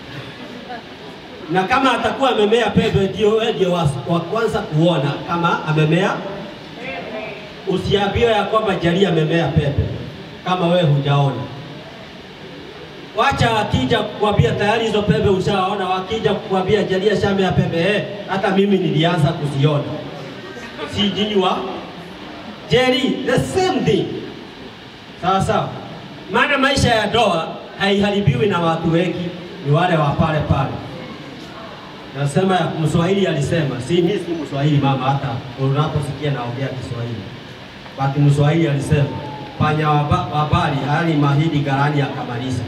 Na kama atakuwa amemea pembe, ndio wewe ndio wa, wa kwanza kuona kama amemea. Usiambiwe ya kwamba Jerry amemea pembe kama wewe hujaona. Wacha akija kukwambia tayari hizo pembe ushaona, wakija kukwambia Jerry ashamea pembe, eh, hata mimi nilianza kuziona. Si nyinyi wa Jerry, the same thing. Sawa sawa. Maana maisha ya ndoa haiharibiwi na watu wengi, ni wale wa pale pale. Nasema ya Mswahili alisema, si mimi si Mswahili mama, hata unaposikia naongea Kiswahili. Basi Mswahili alisema, panya waba- wabali hali mahidi garani akamaliza.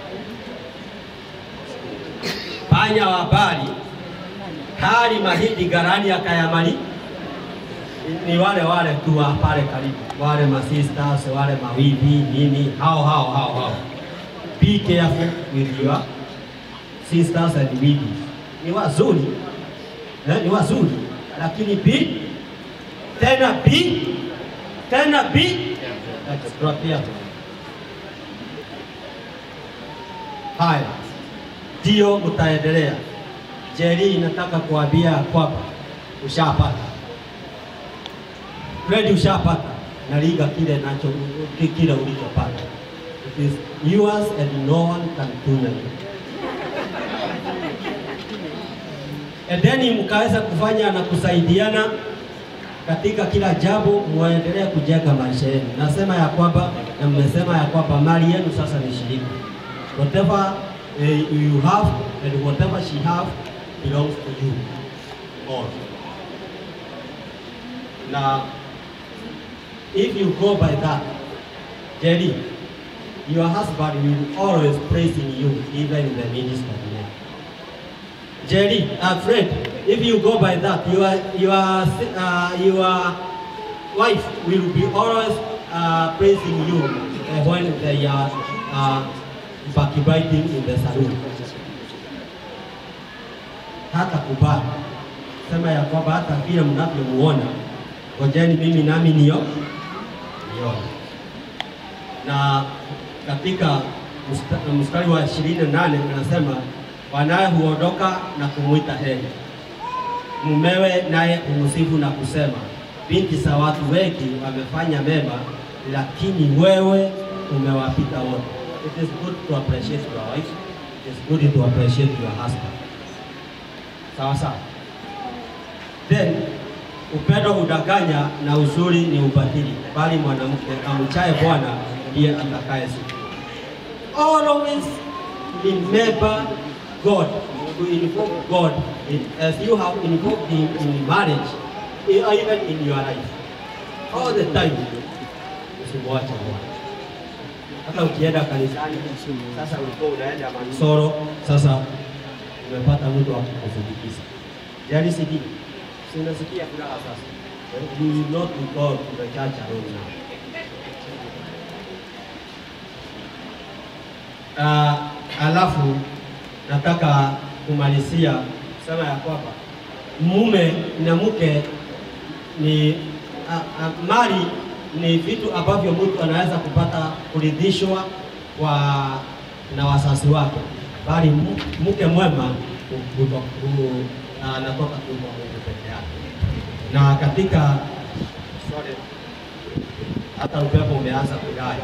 Panya wabali hali mahidi garani akayamali ni wale wale tu wa pale karibu, wale masisters, wale mawivi nini, hao hao hao hao. Be careful with your sisters and wives. Ni wazuri eh, ni wazuri lakini be tena be tena be extra careful. Haya, ndio mtaendelea Jerry nataka kuambia kwamba ushapata. Fred ushapata na liga kile nacho kile ulichopata. It is yours and no one can deny it. Edeni mkaweza kufanya na kusaidiana katika kila jambo, muendelee kujenga maisha yenu. Nasema ya kwamba na mmesema ya kwamba mali yenu sasa ni shirika. Whatever eh, you have and whatever she have belongs to you all. Now, if you go by that, Jerry, your husband will always praising you, even in the ministry. Jerry, uh, Fred, if you go by that, your your uh, your wife will be always uh, praising you uh, when they are uh, backbiting in the saloon. Hata kubali sema ya kwamba hata vile mnavyomuona, ngojeni mimi nami niyo nione. Na katika msta- mstari wa ishirini na nane anasema wanaye huondoka na kumwita heri, mumewe naye humsifu na kusema, binti za watu wengi wamefanya mema, lakini wewe umewapita wote. It is good to appreciate your wife. It is good to appreciate your husband. Sawa sawa. Then upendo hudanganya na uzuri ni ubatili, bali mwanamke amchaye Bwana ndiye atakaye sifa. Always remember God, to invoke God in, as you have invoked Him in marriage, e- even in your life. All the time, usimwache Bwana. Hata ukienda kanisani, sasa ulikuwa unaenda Mansoro, sasa umepata mtu wa kukusindikiza. Yaani sidi, si unasikia furaha sasa. You will not go to the church alone now. Uh, alafu nataka kumalizia kusema ya kwamba mume na mke ni a, a, mali ni vitu ambavyo mtu anaweza kupata kuridhishwa kwa na wazazi wake, bali mu- mke mwema hu- huto- hu- anatoka tu kwa Mungu peke yake. Na katika sorry, hata upepo umeanza kudai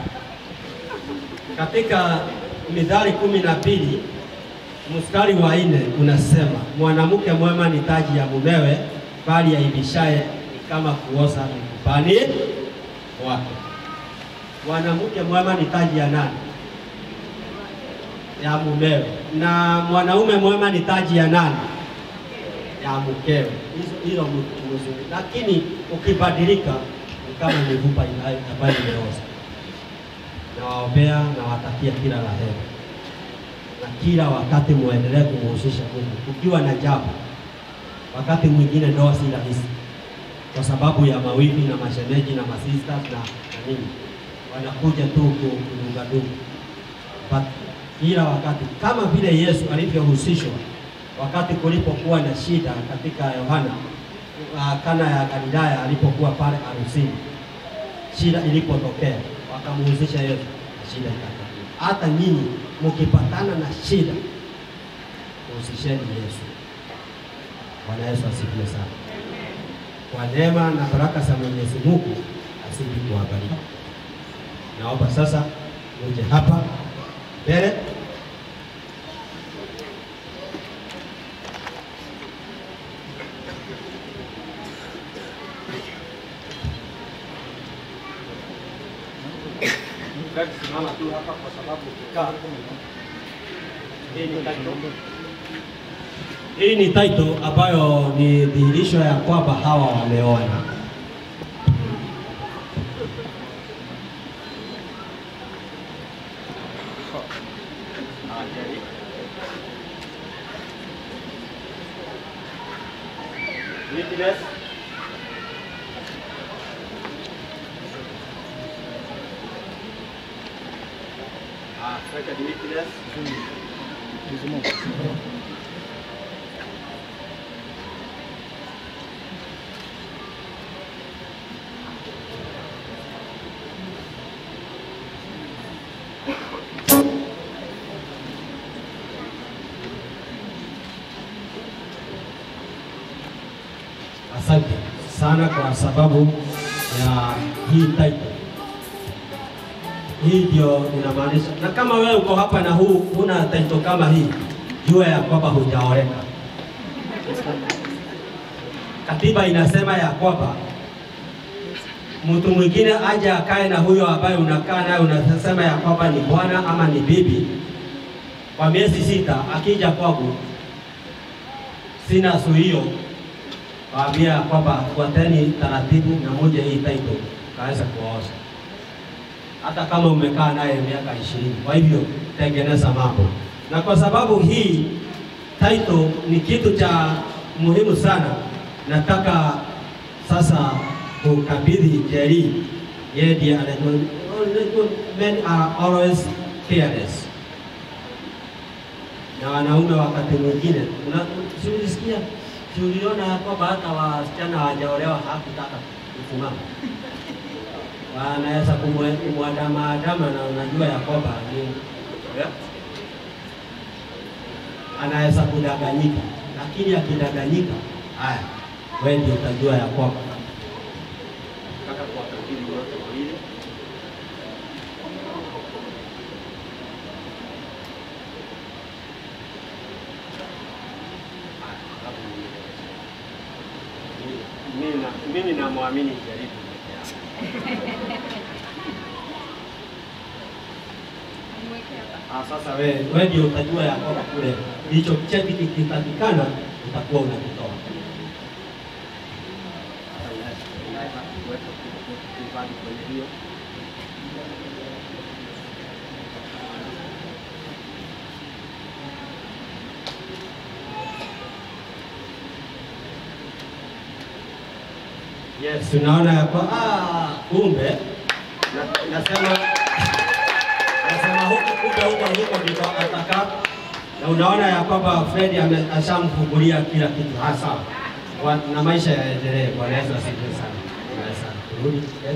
katika Mithali kumi na mbili mstari wa nne unasema mwanamke mwema ni taji ya mumewe, bali aibishaye ni kama kuoza mifupani wake. Mwanamke mwema ni taji ya nani? Ya mumewe. Na mwanaume mwema ni taji ya nani? Ya mkewe. Hizo hilo mtu mzuri, lakini ukibadilika ni kama mifupa ina- ambayo imeoza nawaombea na watakia kila la heri, na kila wakati muendelee kumuhusisha Mungu ukiwa na jambo. Wakati mwingine ndoa si rahisi kwa sababu ya mawivi na mashemeji na masisters na, na nini, wanakuja tu ku- kudungadunga, but kila wakati kama vile Yesu alivyohusishwa wakati kulipokuwa na shida katika Yohana uh, Kana ya Galilaya alipokuwa pale harusini shida ilipotokea wakamuhusisha Yesu na shida ikatokea. Hata nyinyi mkipatana na shida muhusisheni Yesu. Bwana Yesu asifiwe sana. Kwa neema na baraka za Mwenyezi Mungu asidi kuwabariki. Naomba sasa uje hapa mbele simama tu hapa kwa sababu ukikaa hii ni title. Hii ni title ambayo ni dhihirisho ya kwamba hawa wameoana. Witness. Ah, second witness. asante sana kwa sababu ya hii title. Hii ndio inamaanisha, na kama wewe uko hapa na huu huna title kama hii, jua ya kwamba hujaoleka. Katiba inasema ya kwamba mtu mwingine aje akae na huyo ambaye unakaa naye, unasema ya kwamba ni bwana ama ni bibi, kwa miezi sita, akija kwangu sina suhio waambia ya kwamba fuateni taratibu na moja hii title kaweza kuwaosha, hata kama umekaa naye miaka ishirini. Kwa hivyo tengeneza mambo, na kwa sababu hii title ni kitu cha muhimu sana, nataka sasa kukabidhi Jerry, yeye ndiye anajua. Men are always fearless, na wanaume wakati mwingine una- si ulisikia si uliona ya kwamba hata wasichana hawajaolewa hakutaka kusimama, wanaweza kumwe- kumwadamaadama na unajua ya kwamba ni anaweza kudanganyika, lakini akidanganyika, haya wewe ndio utajua ya kwamba Nataka kuwakabidhi wote wawili. Mimi na- mimi namwamini jaribu Ah, sasa wewe wewe ndio utajua ya kwamba kule hicho cheti kikipatikana utakuwa unakitoa. kwenye hiyo Yes, tunaona ya kwa ah, kumbe na- nasema nasema huku kumbe huko huko ndiko ataka, na unaona ya kwamba Fred ame- ashamfungulia kila kitu hasa Wa- na maisha yaendelee. Bwana Yesu asifiwe sana. Bwana Yesu turudi eh.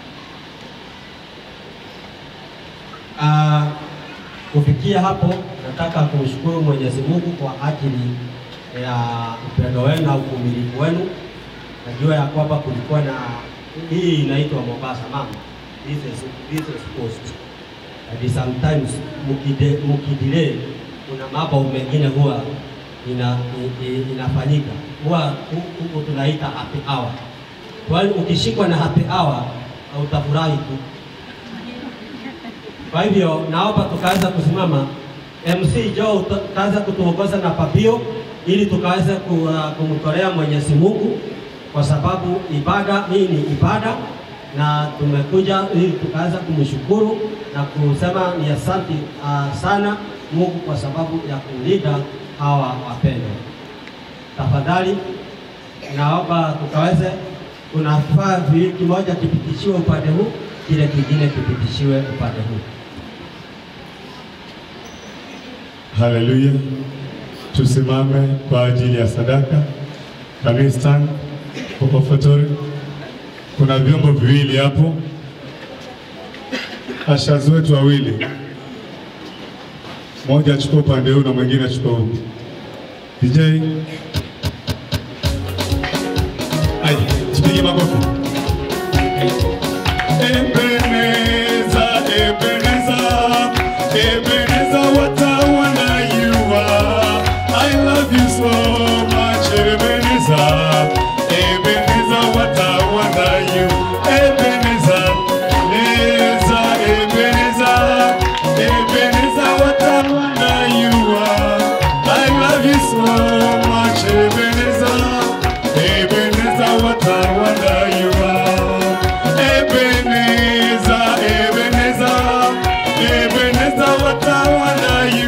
Ah, kufikia hapo nataka kumshukuru Mwenyezi Mungu kwa ajili ya upendo wenu na uvumilivu wenu. Najua ya kwamba kulikuwa na hii inaitwa Mombasa mama, this is, this is post and sometimes mukide, mukidelay kuna mambo mengine huwa ina, i- i- inafanyika huwa hu- huku tunaita happy hour. Kwa hiyo ukishikwa na happy hour utafurahi tu. Kwa hivyo naomba tukaanza kusimama. MC Joe uta- utaanza kutuongoza na papio ili tukaweze ku- uh, kumtolea Mwenyezi Mungu kwa sababu ibada hii ni ibada na tumekuja ili tukaanza kumshukuru na kusema ni asante uh, sana Mungu kwa sababu ya kulinda hawa wapendwa. Tafadhali naomba tukaweze, kuna vifaa viwili, kimoja kipitishiwe upande huu, kile kingine kipitishiwe upande huu. Haleluya. Tusimame kwa ajili ya sadaka. Can we stand for offertory? Kuna vyombo viwili hapo, ashazi wetu wawili, mmoja achukua upande huu na mwingine achukua huu. DJ, ai, tupige makofi. Ebeneza, Ebeneza, Ebeneza, what a wonder you are. I love you so much, Ebeneza. Ebeneza, what a wonder you. Ebeneza, Ebeneza, Ebeneza, Ebeneza, what a wonder you are. I love you so much, Ebeneza. Ebeneza, what a wonder you are. Ebeneza, Ebeneza, Ebeneza, what a wonder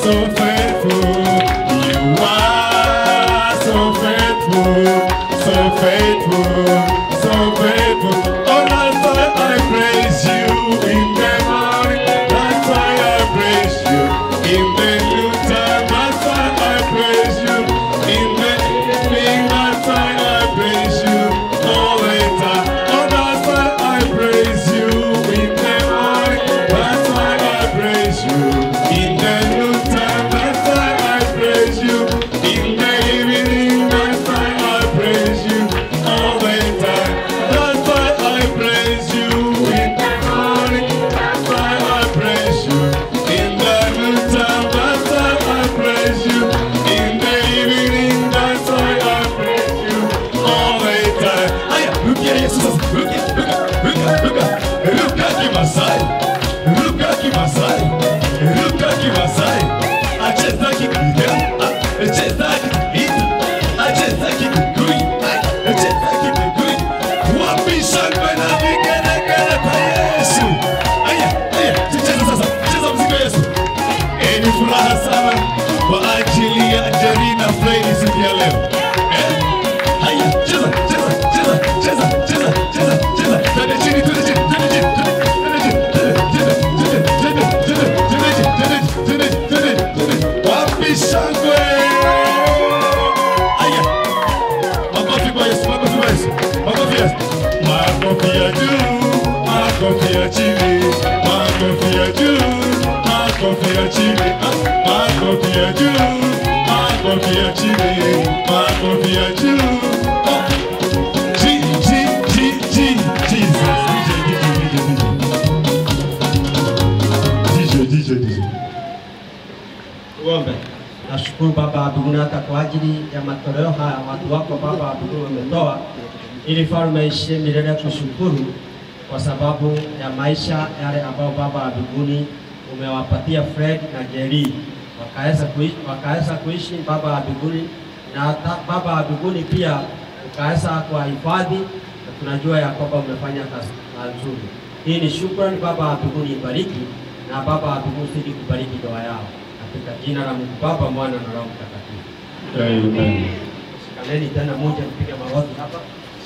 so faithful. You are so faithful, so faithful, so faithful. Oh, that's why I praise you in the morning. That's why I praise you in the noontime. That's why I praise you in the evening. That's why I praise you all the time. Oh, that's why I praise you in the morning. That's why I praise you in the noontime. That's why I praise you in the evening. That's why I praise you all the time. That's why I praise you in the morning. That's why I praise you in the noontime. That's why I praise you in the evening. That's why I praise you all the time. Aya, look at Jesus. Look at, look at, look at, look at, look at Kimasai. Look at Kimasai. Look at Kimasai. Acheza kipiga. Acheza kipiga. Acheza kipigui. Acheza kipigui. Wapi shangwe na vigelegele kwa Yesu. Aya, aya, cheza sasa. Cheza mzigo Yesu. Eh, ni furaha sana kwa ajili ya Jerina Fredi siku ya leo. Eh? Haya, cheza, cheza, cheza, cheza, cheza, cheza, cheza. Twende chini, twende chini, twende chini, twende chini, twende chini, twende, twende, twende, twende, twende, twende, twende, twende, twende. Wapi shangwe? Haya. Makofi kwa Yesu, makofi kwa Yesu, makofi Yesu. Makofi ya juu, makofi ya chini, makofi ya juu, makofi ya chini, ah, makofi ya juu, makofi ya chini, makofi ya juu. Ah. G, G, G, G, Jesus. DJ, DJ, DJ, DJ. DJ, DJ. Tuombe. Nashukuru Baba wa mbinguni hata kwa ajili ya matoleo haya watu wako Baba wa mbinguni wametoa, ili falme ishie milele kushukuru kwa sababu ya maisha yale ambayo Baba wa mbinguni umewapatia Fred na Jerry wakaweza kuishi, wakaweza kuishi Baba wa mbinguni na hata Baba wa mbinguni pia ukaweza kuwahifadhi na tunajua ya kwamba umefanya kazi kazi nzuri. Hii ni shukrani Baba wa mbinguni, ibariki na Baba wa mbinguni zidi kubariki ndoa yao katika jina la Mungu Baba, Mwana na Roho Mtakatifu. Amen. Shikaneni tena moja, kupiga magoti hapa.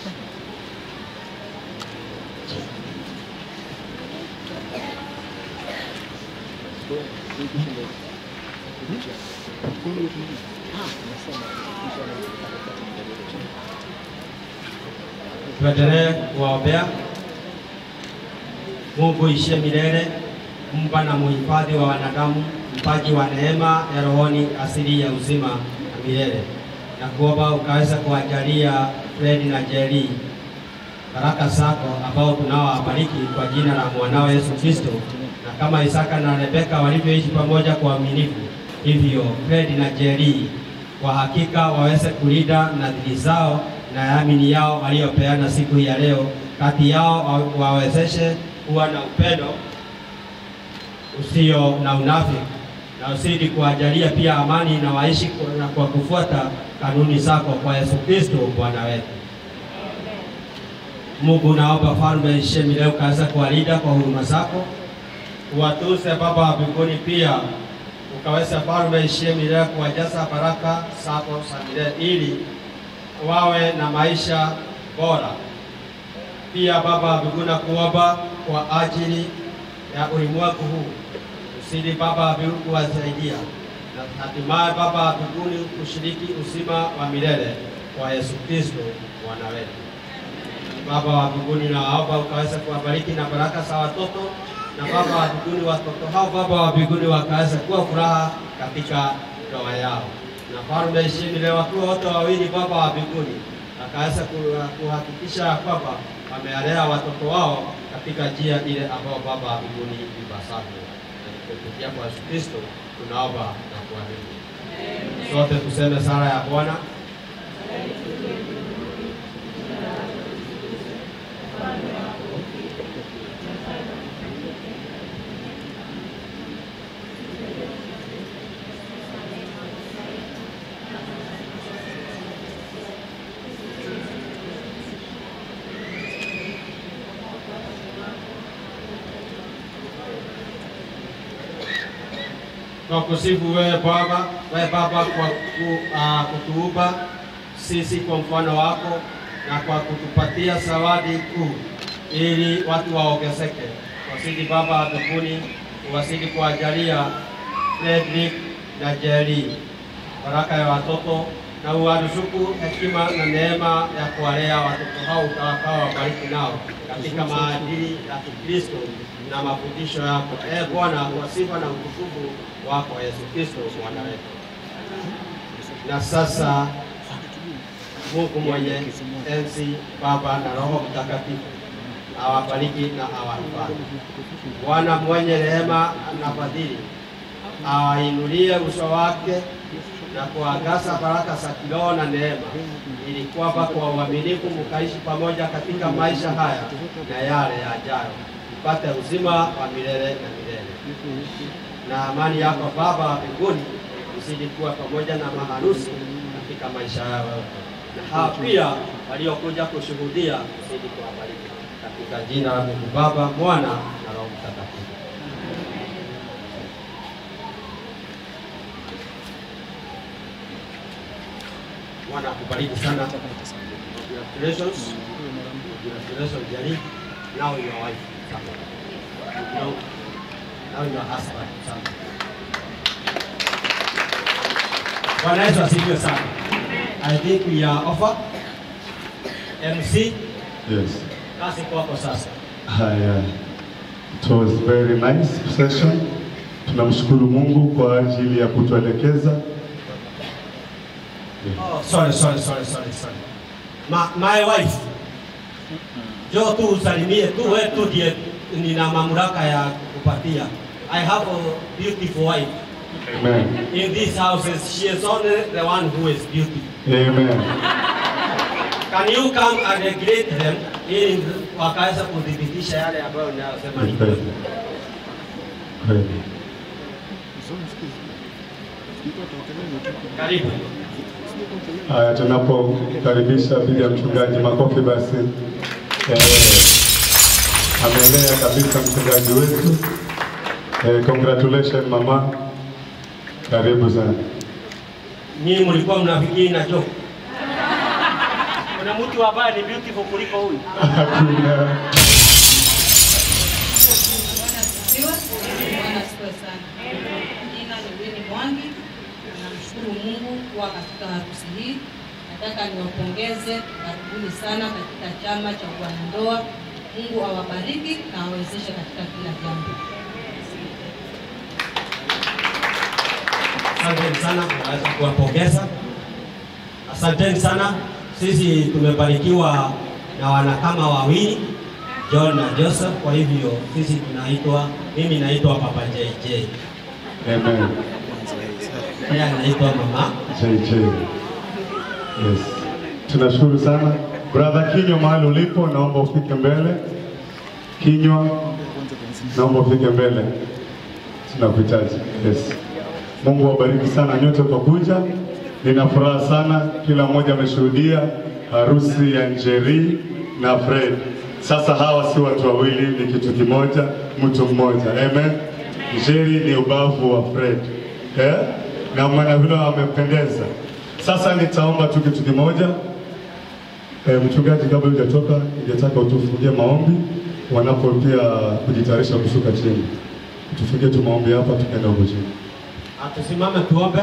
Tuendelee kuwaombea. Mungu ishie milele, mpa na muhifadhi wa wanadamu, mpaji wa neema ya rohoni, asili ya uzima na milele, na kuomba ukaweza kuwajalia Fredi na Jerry baraka zako ambao tunaowabariki kwa jina la mwanao Yesu Kristo, na kama Isaka na Rebeka walivyoishi pamoja kwa uaminifu, hivyo Fredi na Jerry kwa hakika waweze kulinda nadhiri zao na yamini yao waliopeana siku hii ya leo, kati yao wa- wawezeshe kuwa na upendo usio na unafiki na usidi kuwajalia pia amani na waishi kwa- na kwa kufuata kanuni zako kwa Yesu Kristo Bwana wetu. Mungu naomba falme ishie milele ukaweza kuwalinda kwa huruma zako, uwatunze Baba wa mbinguni, pia ukaweza falme ishie milele kuwajaza baraka zako za milele ili wawe na maisha bora. Pia Baba wa mbinguni, nakuomba kwa ajili ya ulimwengu huu, usidi Baba wa mbinguni kuwasaidia na hatimaye Baba wa mbinguni kushiriki uzima wa milele kwa Yesu Kristo Bwana wetu. Baba wa mbinguni, naomba ukaweza kuwabariki na baraka za watoto na Baba wa mbinguni, watoto hao Baba wa mbinguni wakaweza kuwa furaha katika ndoa yao, na falme ishini leo wakiwa wote wawili Baba wa mbinguni akaweza ku- kuhakikisha ya kwamba wamealea watoto wao katika njia ile ambayo Baba wa mbinguni ipasavyo. Na kupitia kwa Yesu Kristo tunaomba na kuamini. Sote tuseme sala ya Bwana. Twakusifu wewe Baba, wewe Baba kwa ku, uh, kutuumba sisi kwa mfano wako na kwa kutupatia zawadi kuu ili watu waongezeke. Wasidi Baba mbinguni, uwasidi kuwajalia Frederick na Jerry baraka ya watoto na uwaruzuku hekima na neema ya kuwalea watoto hao utakao wabariki nao katika maadili ya Kikristo na mafundisho yako. E Bwana, kwa sifa na utukufu wako Yesu Kristo Bwana wetu. Na sasa Mungu mwenye enzi, Baba na Roho Mtakatifu awabariki na awahifadhi. Bwana mwenye rehema na fadhili awainulie uso wake na kuangaza baraka za kiroho na neema, ili kwamba kwa uaminifu mkaishi pamoja katika maisha haya na yale yajayo, mpate uzima wa milele na milele. Na amani yako Baba wa mbinguni izidi kuwa pamoja na maharusi katika maisha yao yote, na hawa pia waliokuja kushuhudia izidi kuwabariki katika jina la Mungu Baba, Mwana na Roho Mtakatifu. Bwana akubariki sana. Congratulations. Congratulations, Jerry. Now your wife. Now, now your husband. Bwana Yesu asifiwe sana. I think we are offer. MC, Yes. kazi kwako sasa. Haya, it was very nice session. Tunamshukuru Mungu kwa ajili ya kutuelekeza. Oh, sorry, sorry, sorry, sorry, sorry. Ma, my wife. Jo tu usalimie tu wewe tu ndiye nina mamlaka ya kupatia. I have a beautiful wife. Amen. In these houses, she is only the one who is beautiful. Amen. Can you come and greet them ili wakaweza kudhibitisha yale ambayo ninayosema ni kweli? Kweli. Karibu. Haya, tunapokaribisha bibi ya mchungaji, makofi basi. Eh, amelea kabisa mchungaji wetu. Eh, congratulations mama, karibu sana. Nyinyi mlikuwa mnafikiri na joke. Kuna mtu ambaye ni beautiful kuliko huyu. Hakuna. Asifiwe. Bwana asifiwe sana. Jina ni Winnie Mwangi. Namshukuru Mungu kuwa katika harusi hii. Nataka niwapongeze, karibuni sana katika chama cha wanandoa. Mungu awabariki na awezeshe katika kila jambo. Asanteni sana, naweza kuwapongeza. Asanteni sana. Sisi tumebarikiwa na wanakama wawili John na Joseph. Kwa hivyo sisi tunaitwa, mimi naitwa Papa JJ, Amen. yeye anaitwa Mama JJ. Yes. Tunashukuru sana. Brother Kinywa, mahali ulipo, naomba ufike mbele. Kinywa, naomba ufike mbele. Tunakuhitaji. Yes. Mungu awabariki sana nyote kwa kuja. Nina furaha sana, kila mmoja ameshuhudia harusi ya Njeri na Fred. Sasa hawa si watu wawili, ni kitu kimoja, mtu mmoja. Amen. Njeri ni ubavu wa Fred eh? na maana vile wamependeza. Sasa nitaomba tu kitu kimoja. E, mchungaji, kabla hujatoka, ningetaka utufungie maombi wanapo pia kujitayarisha kushuka chini. Tufungie tu maombi hapa, tukaenda huko chini. Tusimame tuombe.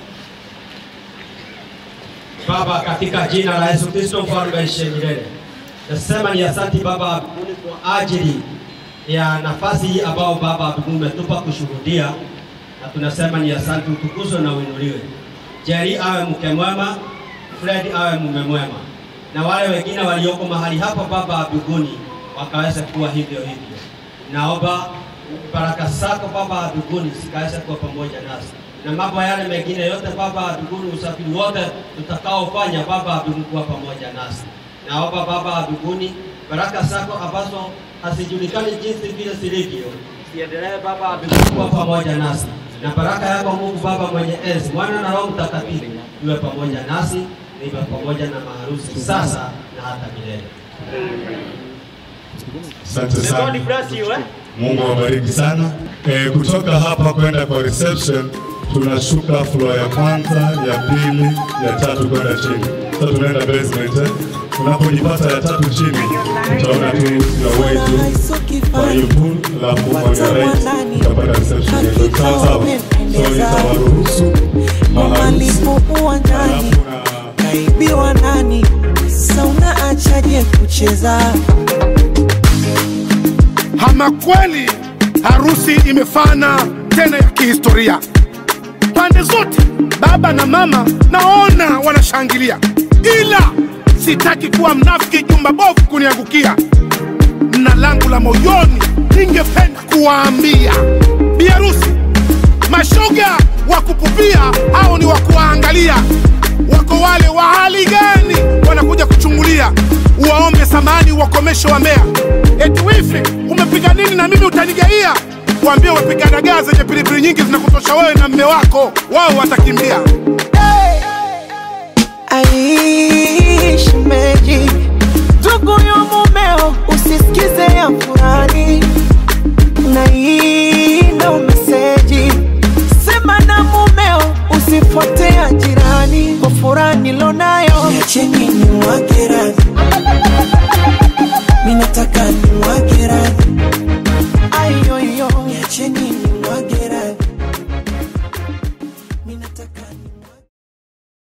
Baba, katika jina la Yesu Kristo mfalme aishiye milele, nasema ni asante Baba wa mbinguni kwa ajili ya nafasi hii ambao Baba wa mbinguni umetupa kushuhudia, na tunasema ni asante, utukuzwe na uinuliwe. Jerry awe mke mwema, Fred awe mume mwema, na wale wengine walioko mahali hapa Baba wa mbinguni wakaweze kuwa hivyo hivyo. Naomba baraka zako Baba wa mbinguni zikaweze kuwa pamoja nasi na mambo yale mengine yote Baba wa mbinguni, usafiri wote tutakaofanya Baba wa mbinguni kuwa pamoja nasi. Naomba Baba wa mbinguni baraka zako ambazo hazijulikani jinsi vile zilivyo ziendelee Baba wa mbinguni kuwa pamoja nasi, na baraka yako Mungu Baba mwenye enzi, Mwana na Roho Mtakatifu iwe pamoja nasi, iwe pamoja na maharusi sasa na hata milele. Asante May sana. God bless you, eh? Mungu awabariki sana. E, kutoka hapa kwenda kwa reception tunashuka floor ya kwanza, ya pili, ya tatu kwenda chini. Sasa tunaenda basement eh. Unapojipata ya tatu chini, utaona tu your way to kwa hiyo pool, alafu on your right utapata reception yetu. Sawa sawa. So nitawaruhusu maharusi malipo uwanjani kaibiwa nani sasa unaachaje kucheza Ama kweli harusi imefana tena ya kihistoria. Pande zote, baba na mama, naona wanashangilia, ila sitaki kuwa mnafiki, jumba bovu kuniangukia. Na langu la moyoni, ningependa kuwaambia biharusi, mashoga wa kupupia, hao ni wa kuwaangalia. Wako wale wa hali gani wanakuja kuchungulia, uwaombe samani, wakomeshe wa Mbeya. Eti wifi, umepiga nini na mimi utanigaia? Waambie wapiga dagaa zenye pilipili nyingi zinakutosha wewe na mme wako, wao watakimbia. aishi meji ndugu ya mumeo usisikize ya furani na ina meseji sema na mumeo usifuatea jirani kwa furani lonayo niacheni ni mwakera